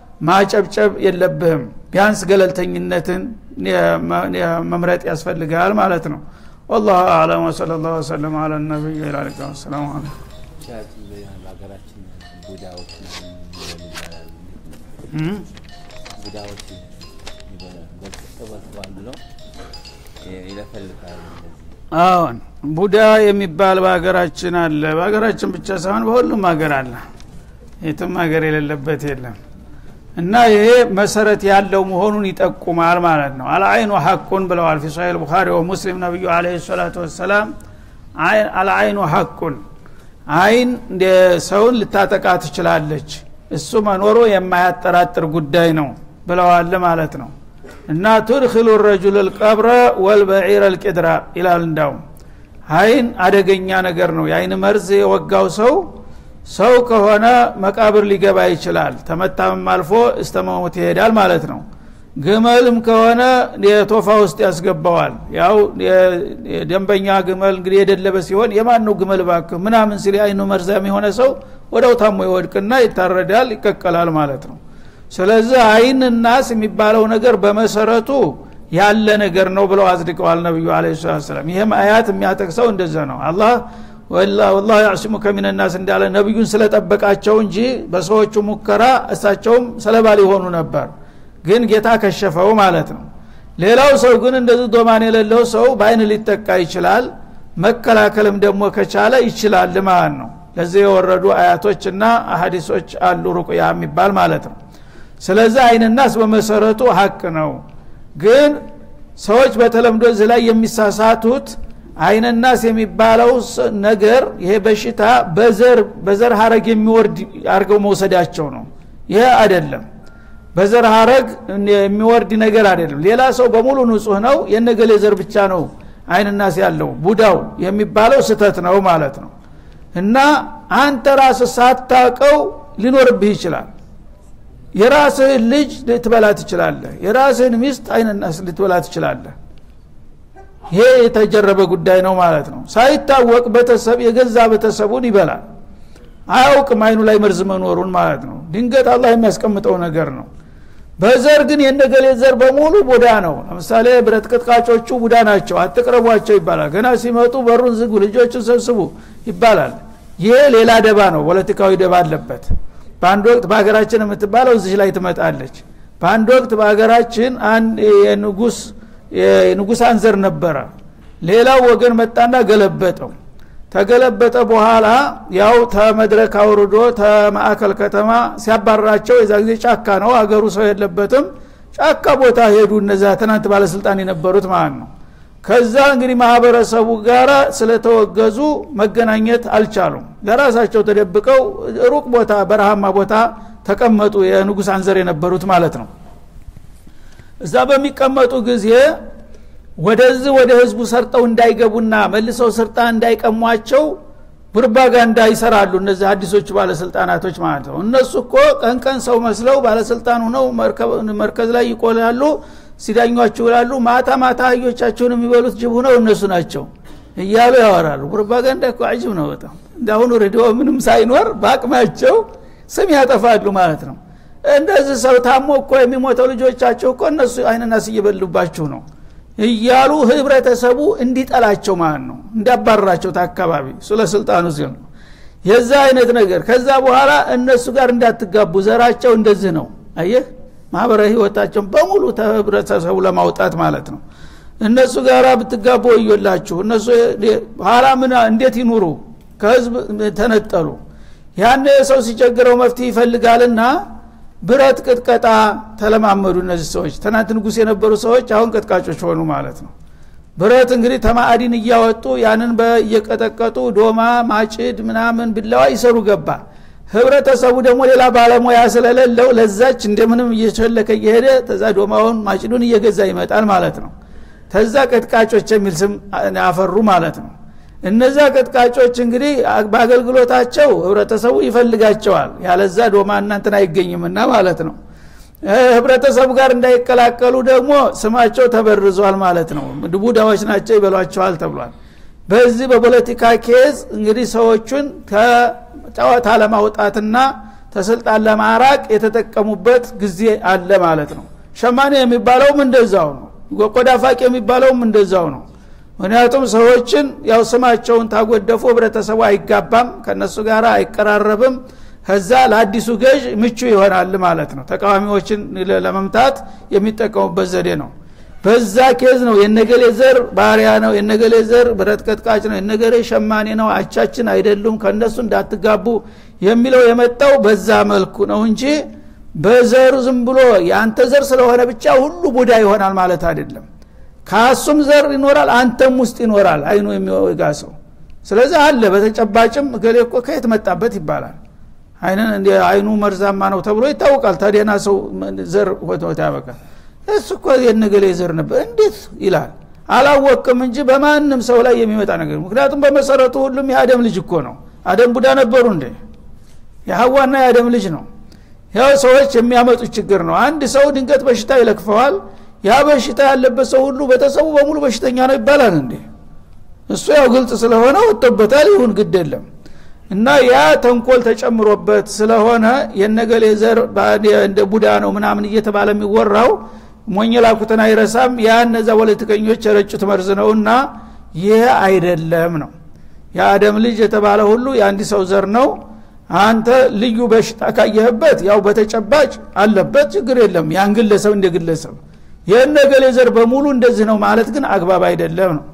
ማጨብጨብ የለብህም ቢያንስ ገለልተኝነትን መምረጥ ያስፈልጋል ማለት ነው والله اعلم وصلى الله وسلم على النبي الى اله والسلام عليكم በሀገራችን ቡዳዎች ቡዳዎች ተበልተዋል ብለው ይለፈልፋሉ አዎን ቡዳ የሚባል በሀገራችን አለ በሀገራችን ብቻ ሳይሆን በሁሉም ሀገር አለ የትም ሀገር የሌለበት የለም እና ይሄ መሰረት ያለው መሆኑን ይጠቁማል ማለት ነው አልአይኑ ሐቁን ብለዋል ፊ ሳሂል ቡኻሪ ወሙስሊም ነቢዩ አለ ሰላቱ ወሰላም አልአይኑ ሐቁን አይን እንደ ሰውን ልታጠቃ ትችላለች እሱ መኖሩ የማያጠራጥር ጉዳይ ነው ብለዋል ማለት ነው እና ቱድኪሉ ረጁል ልቀብረ ወልበዒር ልቅድራ ይላል እንዳውም አይን አደገኛ ነገር ነው የአይን መርዝ የወጋው ሰው ሰው ከሆነ መቃብር ሊገባ ይችላል ተመታምም አልፎ እስተ መሞት ይሄዳል ማለት ነው ግመልም ከሆነ የቶፋ ውስጥ ያስገባዋል ያው የደንበኛ ግመል እንግዲህ የደለበ ሲሆን የማን ነው ግመል ባክ ምናምን ሲል አይኑ መርዛም የሆነ ሰው ወደው ታሞ ይወድቅና ይታረዳል ይቀቀላል ማለት ነው ስለዚህ አይን ናስ የሚባለው ነገር በመሰረቱ ያለ ነገር ነው ብለው አጽድቀዋል ነቢዩ አለ ሰላም ይህም አያት የሚያጠቅሰው እንደዛ ነው አላህ ወላሁ ያዕሲሙከ ሚንናስ እንዳለ ነቢዩን ስለጠበቃቸው እንጂ በሰዎቹ ሙከራ እሳቸውም ሰለባ ሊሆኑ ነበር ግን ጌታ ከሸፈው ማለት ነው ሌላው ሰው ግን እንደዚህ ዶማን የሌለው ሰው በአይን ሊጠቃ ይችላል መከላከልም ደግሞ ከቻለ ይችላል ማለት ነው ለዚህ የወረዱ አያቶችና አሀዲሶች አሉ ሩቁያ የሚባል ማለት ነው ስለዚህ አይንናስ በመሰረቱ ሀቅ ነው ግን ሰዎች በተለምዶ እዚህ ላይ የሚሳሳቱት አይነናስ የሚባለው ነገር ይሄ በሽታ በዘር በዘር ሀረግ የሚወርድ አድርገው መውሰዳቸው ነው ይሄ አይደለም በዘር ሀረግ የሚወርድ ነገር አይደለም ሌላ ሰው በሙሉ ንጹህ ነው የነገሌ ዘር ብቻ ነው አይንናስ ያለው ቡዳው የሚባለው ስተት ነው ማለት ነው እና አንተ ራስ ሳታቀው ሊኖርብህ ይችላል የራስህን ልጅ ልትበላ ትችላለህ የራስህን ሚስት አይንናስ ልትበላ ትችላለህ ይሄ የተጀረበ ጉዳይ ነው ማለት ነው ሳይታወቅ ቤተሰብ የገዛ ቤተሰቡን ይበላል አያውቅም አይኑ ላይ መርዝ መኖሩን ማለት ነው ድንገት አላህ የሚያስቀምጠው ነገር ነው በዘር ግን የነገሌ ዘር በሙሉ ቡዳ ነው ለምሳሌ ብረት ቅጥቃጮቹ ቡዳ ናቸው አትቅረቧቸው ይባላል ገና ሲመጡ በሩን ዝጉ ልጆችን ሰብስቡ ይባላል ይሄ ሌላ ደባ ነው ፖለቲካዊ ደባ አለበት በአንድ ወቅት በሀገራችን የምትባለው እዚህ ላይ ትመጣለች በአንድ ወቅት በሀገራችን አንድ የንጉስ የንጉስ አንዘር ነበረ ሌላው ወገን መጣና ገለበጠው ተገለበጠ በኋላ ያው ተመድረክ አውርዶ ተማዕከል ከተማ ሲያባረራቸው የዛ ጊዜ ጫካ ነው አገሩ ሰው የለበትም ጫካ ቦታ ሄዱ እነዛ ትናንት ባለስልጣን የነበሩት ማለት ነው ከዛ እንግዲህ ማህበረሰቡ ጋር ስለተወገዙ መገናኘት አልቻሉም ለራሳቸው ተደብቀው ሩቅ ቦታ በረሃማ ቦታ ተቀመጡ የንጉስ አንዘር የነበሩት ማለት ነው እዛ በሚቀመጡ ጊዜ ወደዚህ ወደ ህዝቡ ሰርጠው እንዳይገቡና መልሰው ስልጣን እንዳይቀሟቸው ፕሮፓጋንዳ ይሰራሉ እነዚህ አዲሶቹ ባለስልጣናቶች ማለት ነው እነሱ እኮ ቀን ቀን ሰው መስለው ባለስልጣን ሁነው መርከዝ ላይ ይቆላሉ ሲዳኟችሁ ይላሉ ማታ ማታ አህዮቻቸውን የሚበሉት ጅብ ሁነው እነሱ ናቸው እያሉ ያወራሉ ፕሮፓጋንዳ እኮ አጅብ ነው በጣም እንዳሁኑ ሬዲዮ ምንም ሳይኖር በአቅማቸው ስም ያጠፋሉ ማለት ነው እንደዚህ ሰው ታሞ እኮ የሚሞተው ልጆቻቸው እኮ እነሱ አይንናስ እየበሉባችሁ ነው እያሉ ህብረተሰቡ እንዲጠላቸው ማለት ነው እንዲያባረራቸው ታካባቢ ስለ ስልጣኑ ሲል ነው የዛ አይነት ነገር ከዛ በኋላ እነሱ ጋር እንዳትጋቡ ዘራቸው እንደዚህ ነው አየህ ማህበራዊ ህይወታቸውን በሙሉ ህብረተሰቡ ለማውጣት ማለት ነው እነሱ ጋር ብትጋቡ ወዮላችሁ እነሱ ኋላ ምን እንዴት ይኑሩ ከህዝብ ተነጠሉ ያን ሰው ሲቸግረው መፍትሄ ይፈልጋልና ብረት ቅጥቀጣ ተለማመዱ እነዚህ ሰዎች ትናንት ንጉስ የነበሩ ሰዎች አሁን ቀጥቃጮች ሆኑ ማለት ነው ብረት እንግዲህ ተማአዲን እያወጡ ያንን እየቀጠቀጡ ዶማ ማጭድ ምናምን ብላዋ ይሰሩ ገባ ህብረተሰቡ ደግሞ ሌላ ባለሙያ ስለሌለው ለዛች እንደምንም እየቸለከ እየሄደ ተዛ ዶማውን ማጭዱን እየገዛ ይመጣል ማለት ነው ተዛ ቀጥቃጮች የሚል ስም አፈሩ ማለት ነው እነዛ ቀጥቃጮች እንግዲህ በአገልግሎታቸው ህብረተሰቡ ይፈልጋቸዋል ያለዛ ዶማ እናንትን አይገኝምና ማለት ነው ህብረተሰቡ ጋር እንዳይቀላቀሉ ደግሞ ስማቸው ተበርዟል ማለት ነው ቡዳዎች ናቸው ይበሏቸዋል ተብሏል በዚህ በፖለቲካ ኬዝ እንግዲህ ሰዎቹን ከጨዋታ ለማውጣትና ተስልጣን ለማራቅ የተጠቀሙበት ጊዜ አለ ማለት ነው ሸማኔ የሚባለውም እንደዛው ነው ቆዳ ፋቅ የሚባለውም እንደዛው ነው ምክንያቱም ሰዎችን ያው ስማቸውን ታጎደፉ ህብረተሰቡ አይጋባም ከነሱ ጋር አይቀራረብም ከዛ ለአዲሱ ገዥ ምቹ ይሆናል ማለት ነው ተቃዋሚዎችን ለመምታት የሚጠቀሙበት ዘዴ ነው በዛ ኬዝ ነው የነገሌ ዘር ባሪያ ነው የነገሌ ዘር ብረት ቀጥቃጭ ነው የነገሌ ሸማኔ ነው አቻችን አይደሉም ከእነሱ እንዳትጋቡ የሚለው የመጣው በዛ መልኩ ነው እንጂ በዘሩ ዝም ብሎ የአንተ ዘር ስለሆነ ብቻ ሁሉ ቡዳ ይሆናል ማለት አይደለም ካሱም ዘር ይኖራል አንተም ውስጥ ይኖራል አይኑ የሚወጋ ሰው ስለዚህ አለ በተጨባጭም እገሌ እኮ ከየት መጣበት ይባላል አይንን አይኑ መርዛማ ነው ተብሎ ይታወቃል ታዲያና ሰው ዘር ሆት ያበቃል እሱ እኮ የነገሌ ዘር ነበር እንዴት ይላል አላወቅም እንጂ በማንም ሰው ላይ የሚመጣ ነገር ምክንያቱም በመሰረቱ ሁሉም የአደም ልጅ እኮ ነው አደም ቡዳ ነበሩ እንዴ የሀዋና የአደም ልጅ ነው ያው ሰዎች የሚያመጡት ችግር ነው አንድ ሰው ድንገት በሽታ ይለክፈዋል ያ በሽታ ያለበት ሰው ሁሉ ቤተሰቡ በሙሉ በሽተኛ ነው ይባላል እንዴ እሱ ያው ግልጽ ስለሆነ ወጥቶበታል ይሁን ግድ የለም እና ያ ተንኮል ተጨምሮበት ስለሆነ የነገሌ ዘር እንደ ቡዳ ነው ምናምን እየተባለ የሚወራው ሞኝ ላኩትን አይረሳም ያ እነዛ ፖለቲከኞች የረጩት መርዝ ነውና ይህ አይደለም ነው የአደም ልጅ የተባለ ሁሉ የአንድ ሰው ዘር ነው አንተ ልዩ በሽታ ካየህበት ያው በተጨባጭ አለበት ችግር የለም ያን ግለሰብ እንደ ግለሰብ የነገሌ ዘር በሙሉ እንደዚህ ነው ማለት ግን አግባብ አይደለም ነው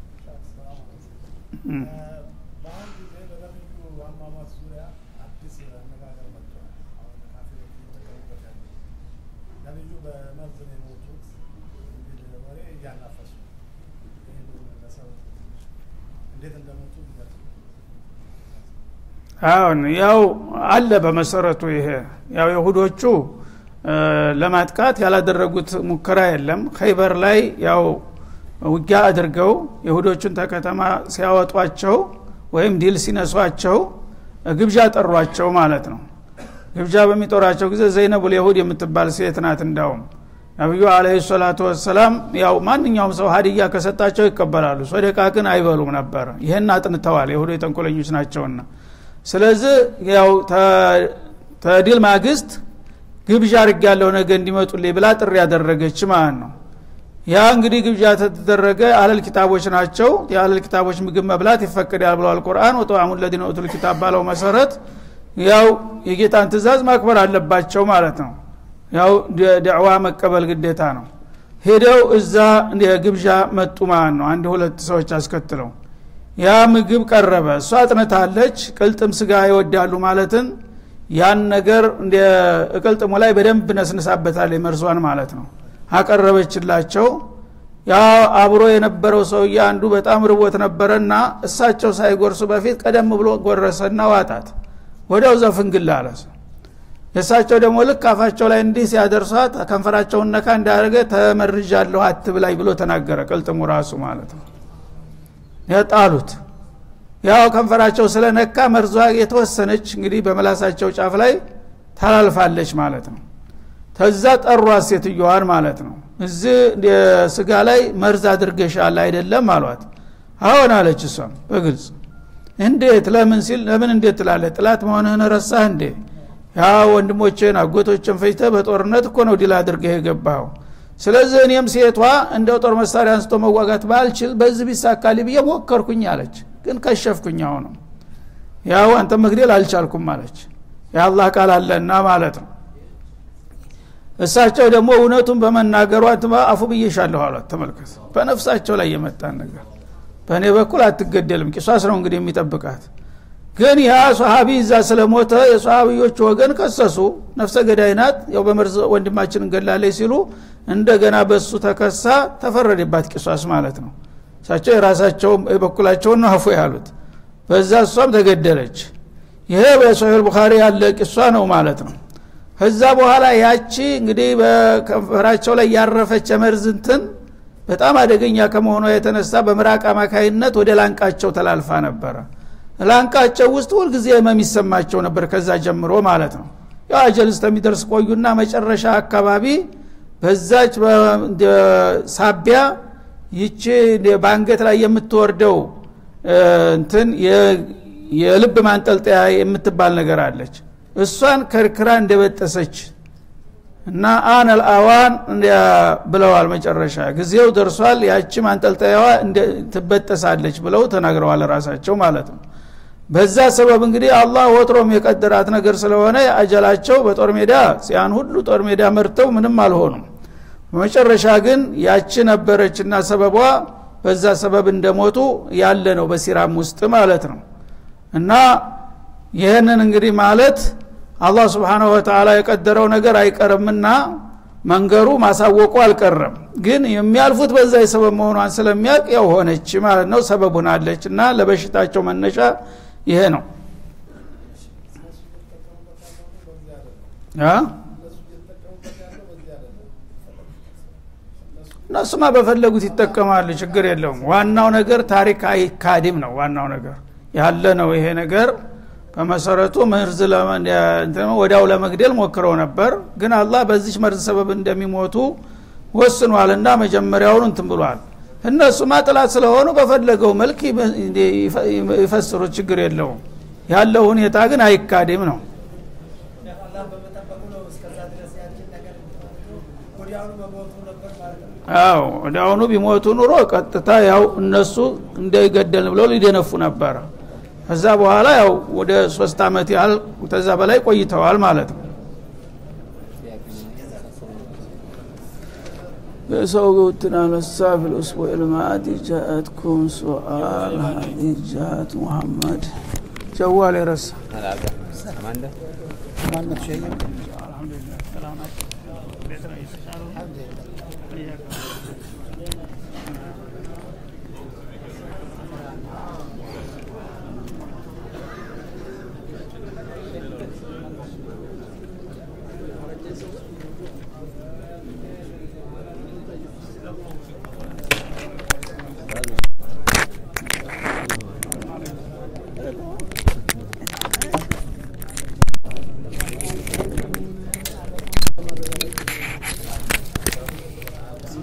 በአንድ ጊዜ በነቢዩ አሟሟት ዙሪያ አዲስ አነጋገር መጥቷል። አሁን ካፊሮች እየተጠቀሙበት ያለ ነቢዩ በመርዝ ነው የሞቱት የሚል ወሬ እያናፈሱ ይህንን ለሰው እንዴት እንደሞቱ ይገልጹ። አሁን ያው አለ በመሰረቱ ይሄ ያው የሁዶቹ ለማጥቃት ያላደረጉት ሙከራ የለም ኸይበር ላይ ያው ውጊያ አድርገው የሁዶቹን ተከተማ ሲያወጧቸው ወይም ድል ሲነሷቸው ግብዣ ጠሯቸው ማለት ነው ግብዣ በሚጦራቸው ጊዜ ዘይነቡል የሁድ የምትባል ሴት ናት እንዳውም ነቢዩ አለህ ሰላቱ ወሰላም ያው ማንኛውም ሰው ሀዲያ ከሰጣቸው ይቀበላሉ ሶደቃ ግን አይበሉም ነበር ይህን አጥንተዋል የሁዶ የተንኮለኞች ናቸውና ስለዚህ ያው ተድል ማግስት ግብዣ አርግ ያለው ነገ እንዲመጡልኝ ብላ ጥሪ ያደረገች ማለት ነው ያ እንግዲህ ግብዣ ተደረገ አለል ኪታቦች ናቸው የአለል ኪታቦች ምግብ መብላት ይፈቅዳል ብለዋል ቁርአን ወጠአሙ ለዚነ ኡቱል ኪታብ ባለው መሰረት ያው የጌታን ትእዛዝ ማክበር አለባቸው ማለት ነው ያው ደዕዋ መቀበል ግዴታ ነው ሄደው እዛ ግብዣ መጡ ማለት ነው አንድ ሁለት ሰዎች አስከትለው ያ ምግብ ቀረበ እሷ አጥንታለች ቅልጥም ስጋ ይወዳሉ ማለትን ያን ነገር እንደ እቅልጥሙ ላይ በደንብ ነስንሳበታል መርሷን ማለት ነው አቀረበችላቸው ያ አብሮ የነበረው ሰውዬ አንዱ በጣም ርቦት ነበረና እሳቸው ሳይጎርሱ በፊት ቀደም ብሎ ጎረሰና ዋጣት ወዲያው ዘፍንግላ አለ የእሳቸው ደግሞ ልክ አፋቸው ላይ እንዲህ ሲያደርሷት ከንፈራቸውን ነካ እንዳደረገ ተመርዣለሁ አትብላኝ ብሎ ተናገረ ቅልጥሙ ራሱ ማለት ነው የጣሉት ያው ከንፈራቸው ስለነካ መርዟ የተወሰነች እንግዲህ በመላሳቸው ጫፍ ላይ ታላልፋለች ማለት ነው ተዛ ጠሯት ሴትዮዋን ማለት ነው እዚህ ስጋ ላይ መርዝ አድርገሻል አይደለም አሏት አሁን አለች እሷም በግልጽ እንዴት ለምን ሲል ለምን እንዴት ትላለ ጥላት መሆንህን ረሳህ እንዴ ያ ወንድሞችን አጎቶችን ፈጅተ በጦርነት እኮ ነው ድል አድርገህ የገባው ስለዚህ እኔም ሴቷ እንደው ጦር መሳሪያ አንስቶ መዋጋት ባልችል በዚህ ቢሳካሊ ብዬ ሞከርኩኝ አለች ግን ከሸፍኩኝ አሁንም ያው አንተ መግደል አልቻልኩም አለች የአላህ ቃል አለና ማለት ነው እሳቸው ደግሞ እውነቱን በመናገሯ አፉ ብዬሻለሁ አሏት ተመልከት በነፍሳቸው ላይ የመጣን ነገር በእኔ በኩል አትገደልም ቂሷስ ነው እንግዲህ የሚጠብቃት ግን ያ ሰሃቢ እዛ ስለሞተ የሰሃቢዎች ወገን ከሰሱ ነፍሰ ገዳይ ናት ያው በመርዝ ወንድማችን እንገላለች ሲሉ እንደገና በሱ ተከሳ ተፈረደባት ቂሷስ ማለት ነው እሳቸው የራሳቸው የበኩላቸውን ነው አፉ ያሉት በዛ እሷም ተገደለች ይሄ በሶሒል ቡኻሪ ያለ ቂሷ ነው ማለት ነው ከዛ በኋላ ያቺ እንግዲህ በከንፈራቸው ላይ ያረፈች የመርዝንትን በጣም አደገኛ ከመሆኗ የተነሳ በምራቅ አማካይነት ወደ ላንቃቸው ተላልፋ ነበረ ላንቃቸው ውስጥ ሁልጊዜ ህመም ይሰማቸው ነበር ከዛ ጀምሮ ማለት ነው ያው አጀል እስከሚደርስ ቆዩና መጨረሻ አካባቢ በዛች ሳቢያ ይቺ በአንገት ላይ የምትወርደው እንትን የልብ ማንጠልጠያ የምትባል ነገር አለች እሷን ከርክራ እንደበጠሰች እና አነል አዋን ብለዋል መጨረሻ ጊዜው ደርሷል ያቺ ማንጠልጠያዋ ትበጠሳለች ብለው ተናግረዋል ራሳቸው ማለት ነው በዛ ሰበብ እንግዲህ አላህ ወትሮም የቀደራት ነገር ስለሆነ አጀላቸው በጦር ሜዳ ሲያን ሁሉ ጦር ሜዳ መርተው ምንም አልሆኑም በመጨረሻ ግን ያቺ ነበረችና ሰበቧ በዛ ሰበብ እንደሞቱ ያለ ነው በሲራም ውስጥ ማለት ነው እና ይህንን እንግዲህ ማለት አላህ ስብሓንሁ ወተላ የቀደረው ነገር አይቀርምና መንገሩ ማሳወቁ አልቀረም ግን የሚያልፉት በዛ የሰበብ መሆኗን ስለሚያውቅ ያው ሆነች ማለት ነው ሰበቡን አለች እና ለበሽታቸው መነሻ ይሄ ነው እነሱማ በፈለጉት ይጠቀማሉ ችግር የለውም ዋናው ነገር ታሪክ አይካድም ነው ዋናው ነገር ያለ ነው ይሄ ነገር በመሰረቱ መርዝ ወዲያው ለመግደል ሞክረው ነበር ግን አላህ በዚች መርዝ ሰበብ እንደሚሞቱ ወስኗልና መጀመሪያውን እንትን ብሏል እነሱማ ጥላት ስለሆኑ በፈለገው መልክ ይፈስሩት ችግር የለውም ያለው ሁኔታ ግን አይካድም ነው አዎ ወዲያውኑ ቢሞቱ ኑሮ ቀጥታ ያው እነሱ እንደገደልን ብለው ሊደነፉ ነበረ ከዛ በኋላ ያው ወደ ሶስት አመት ያህል ተዛ በላይ ቆይተዋል ማለት ነው بصوت على السافل الأسبوع الماضي جاءتكم سؤال هذه جاءت محمد جوال يرسل Amanda? ማነት ሸየ الحمد لله سلام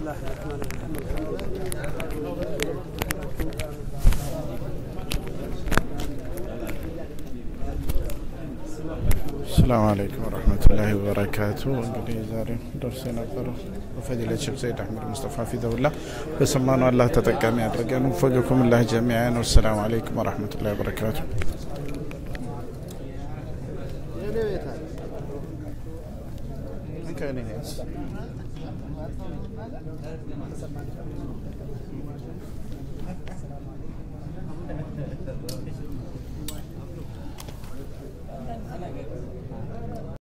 الله الرحمن الرحيم السلام عليكم ورحمة الله وبركاته እንግዲህ ዛሬ ደርሶ የነበረው በፈዲለት ሼክ ዘይድ አሕመድ ሙስጠፋ ፊደውላ በሰማነው አላህ ተጠቃሚ ያድርገን ወፈቀኩም ላህ ጀሚዓን ወሰላሙ አለይኩም ወረሕመቱላሂ ወበረካቱ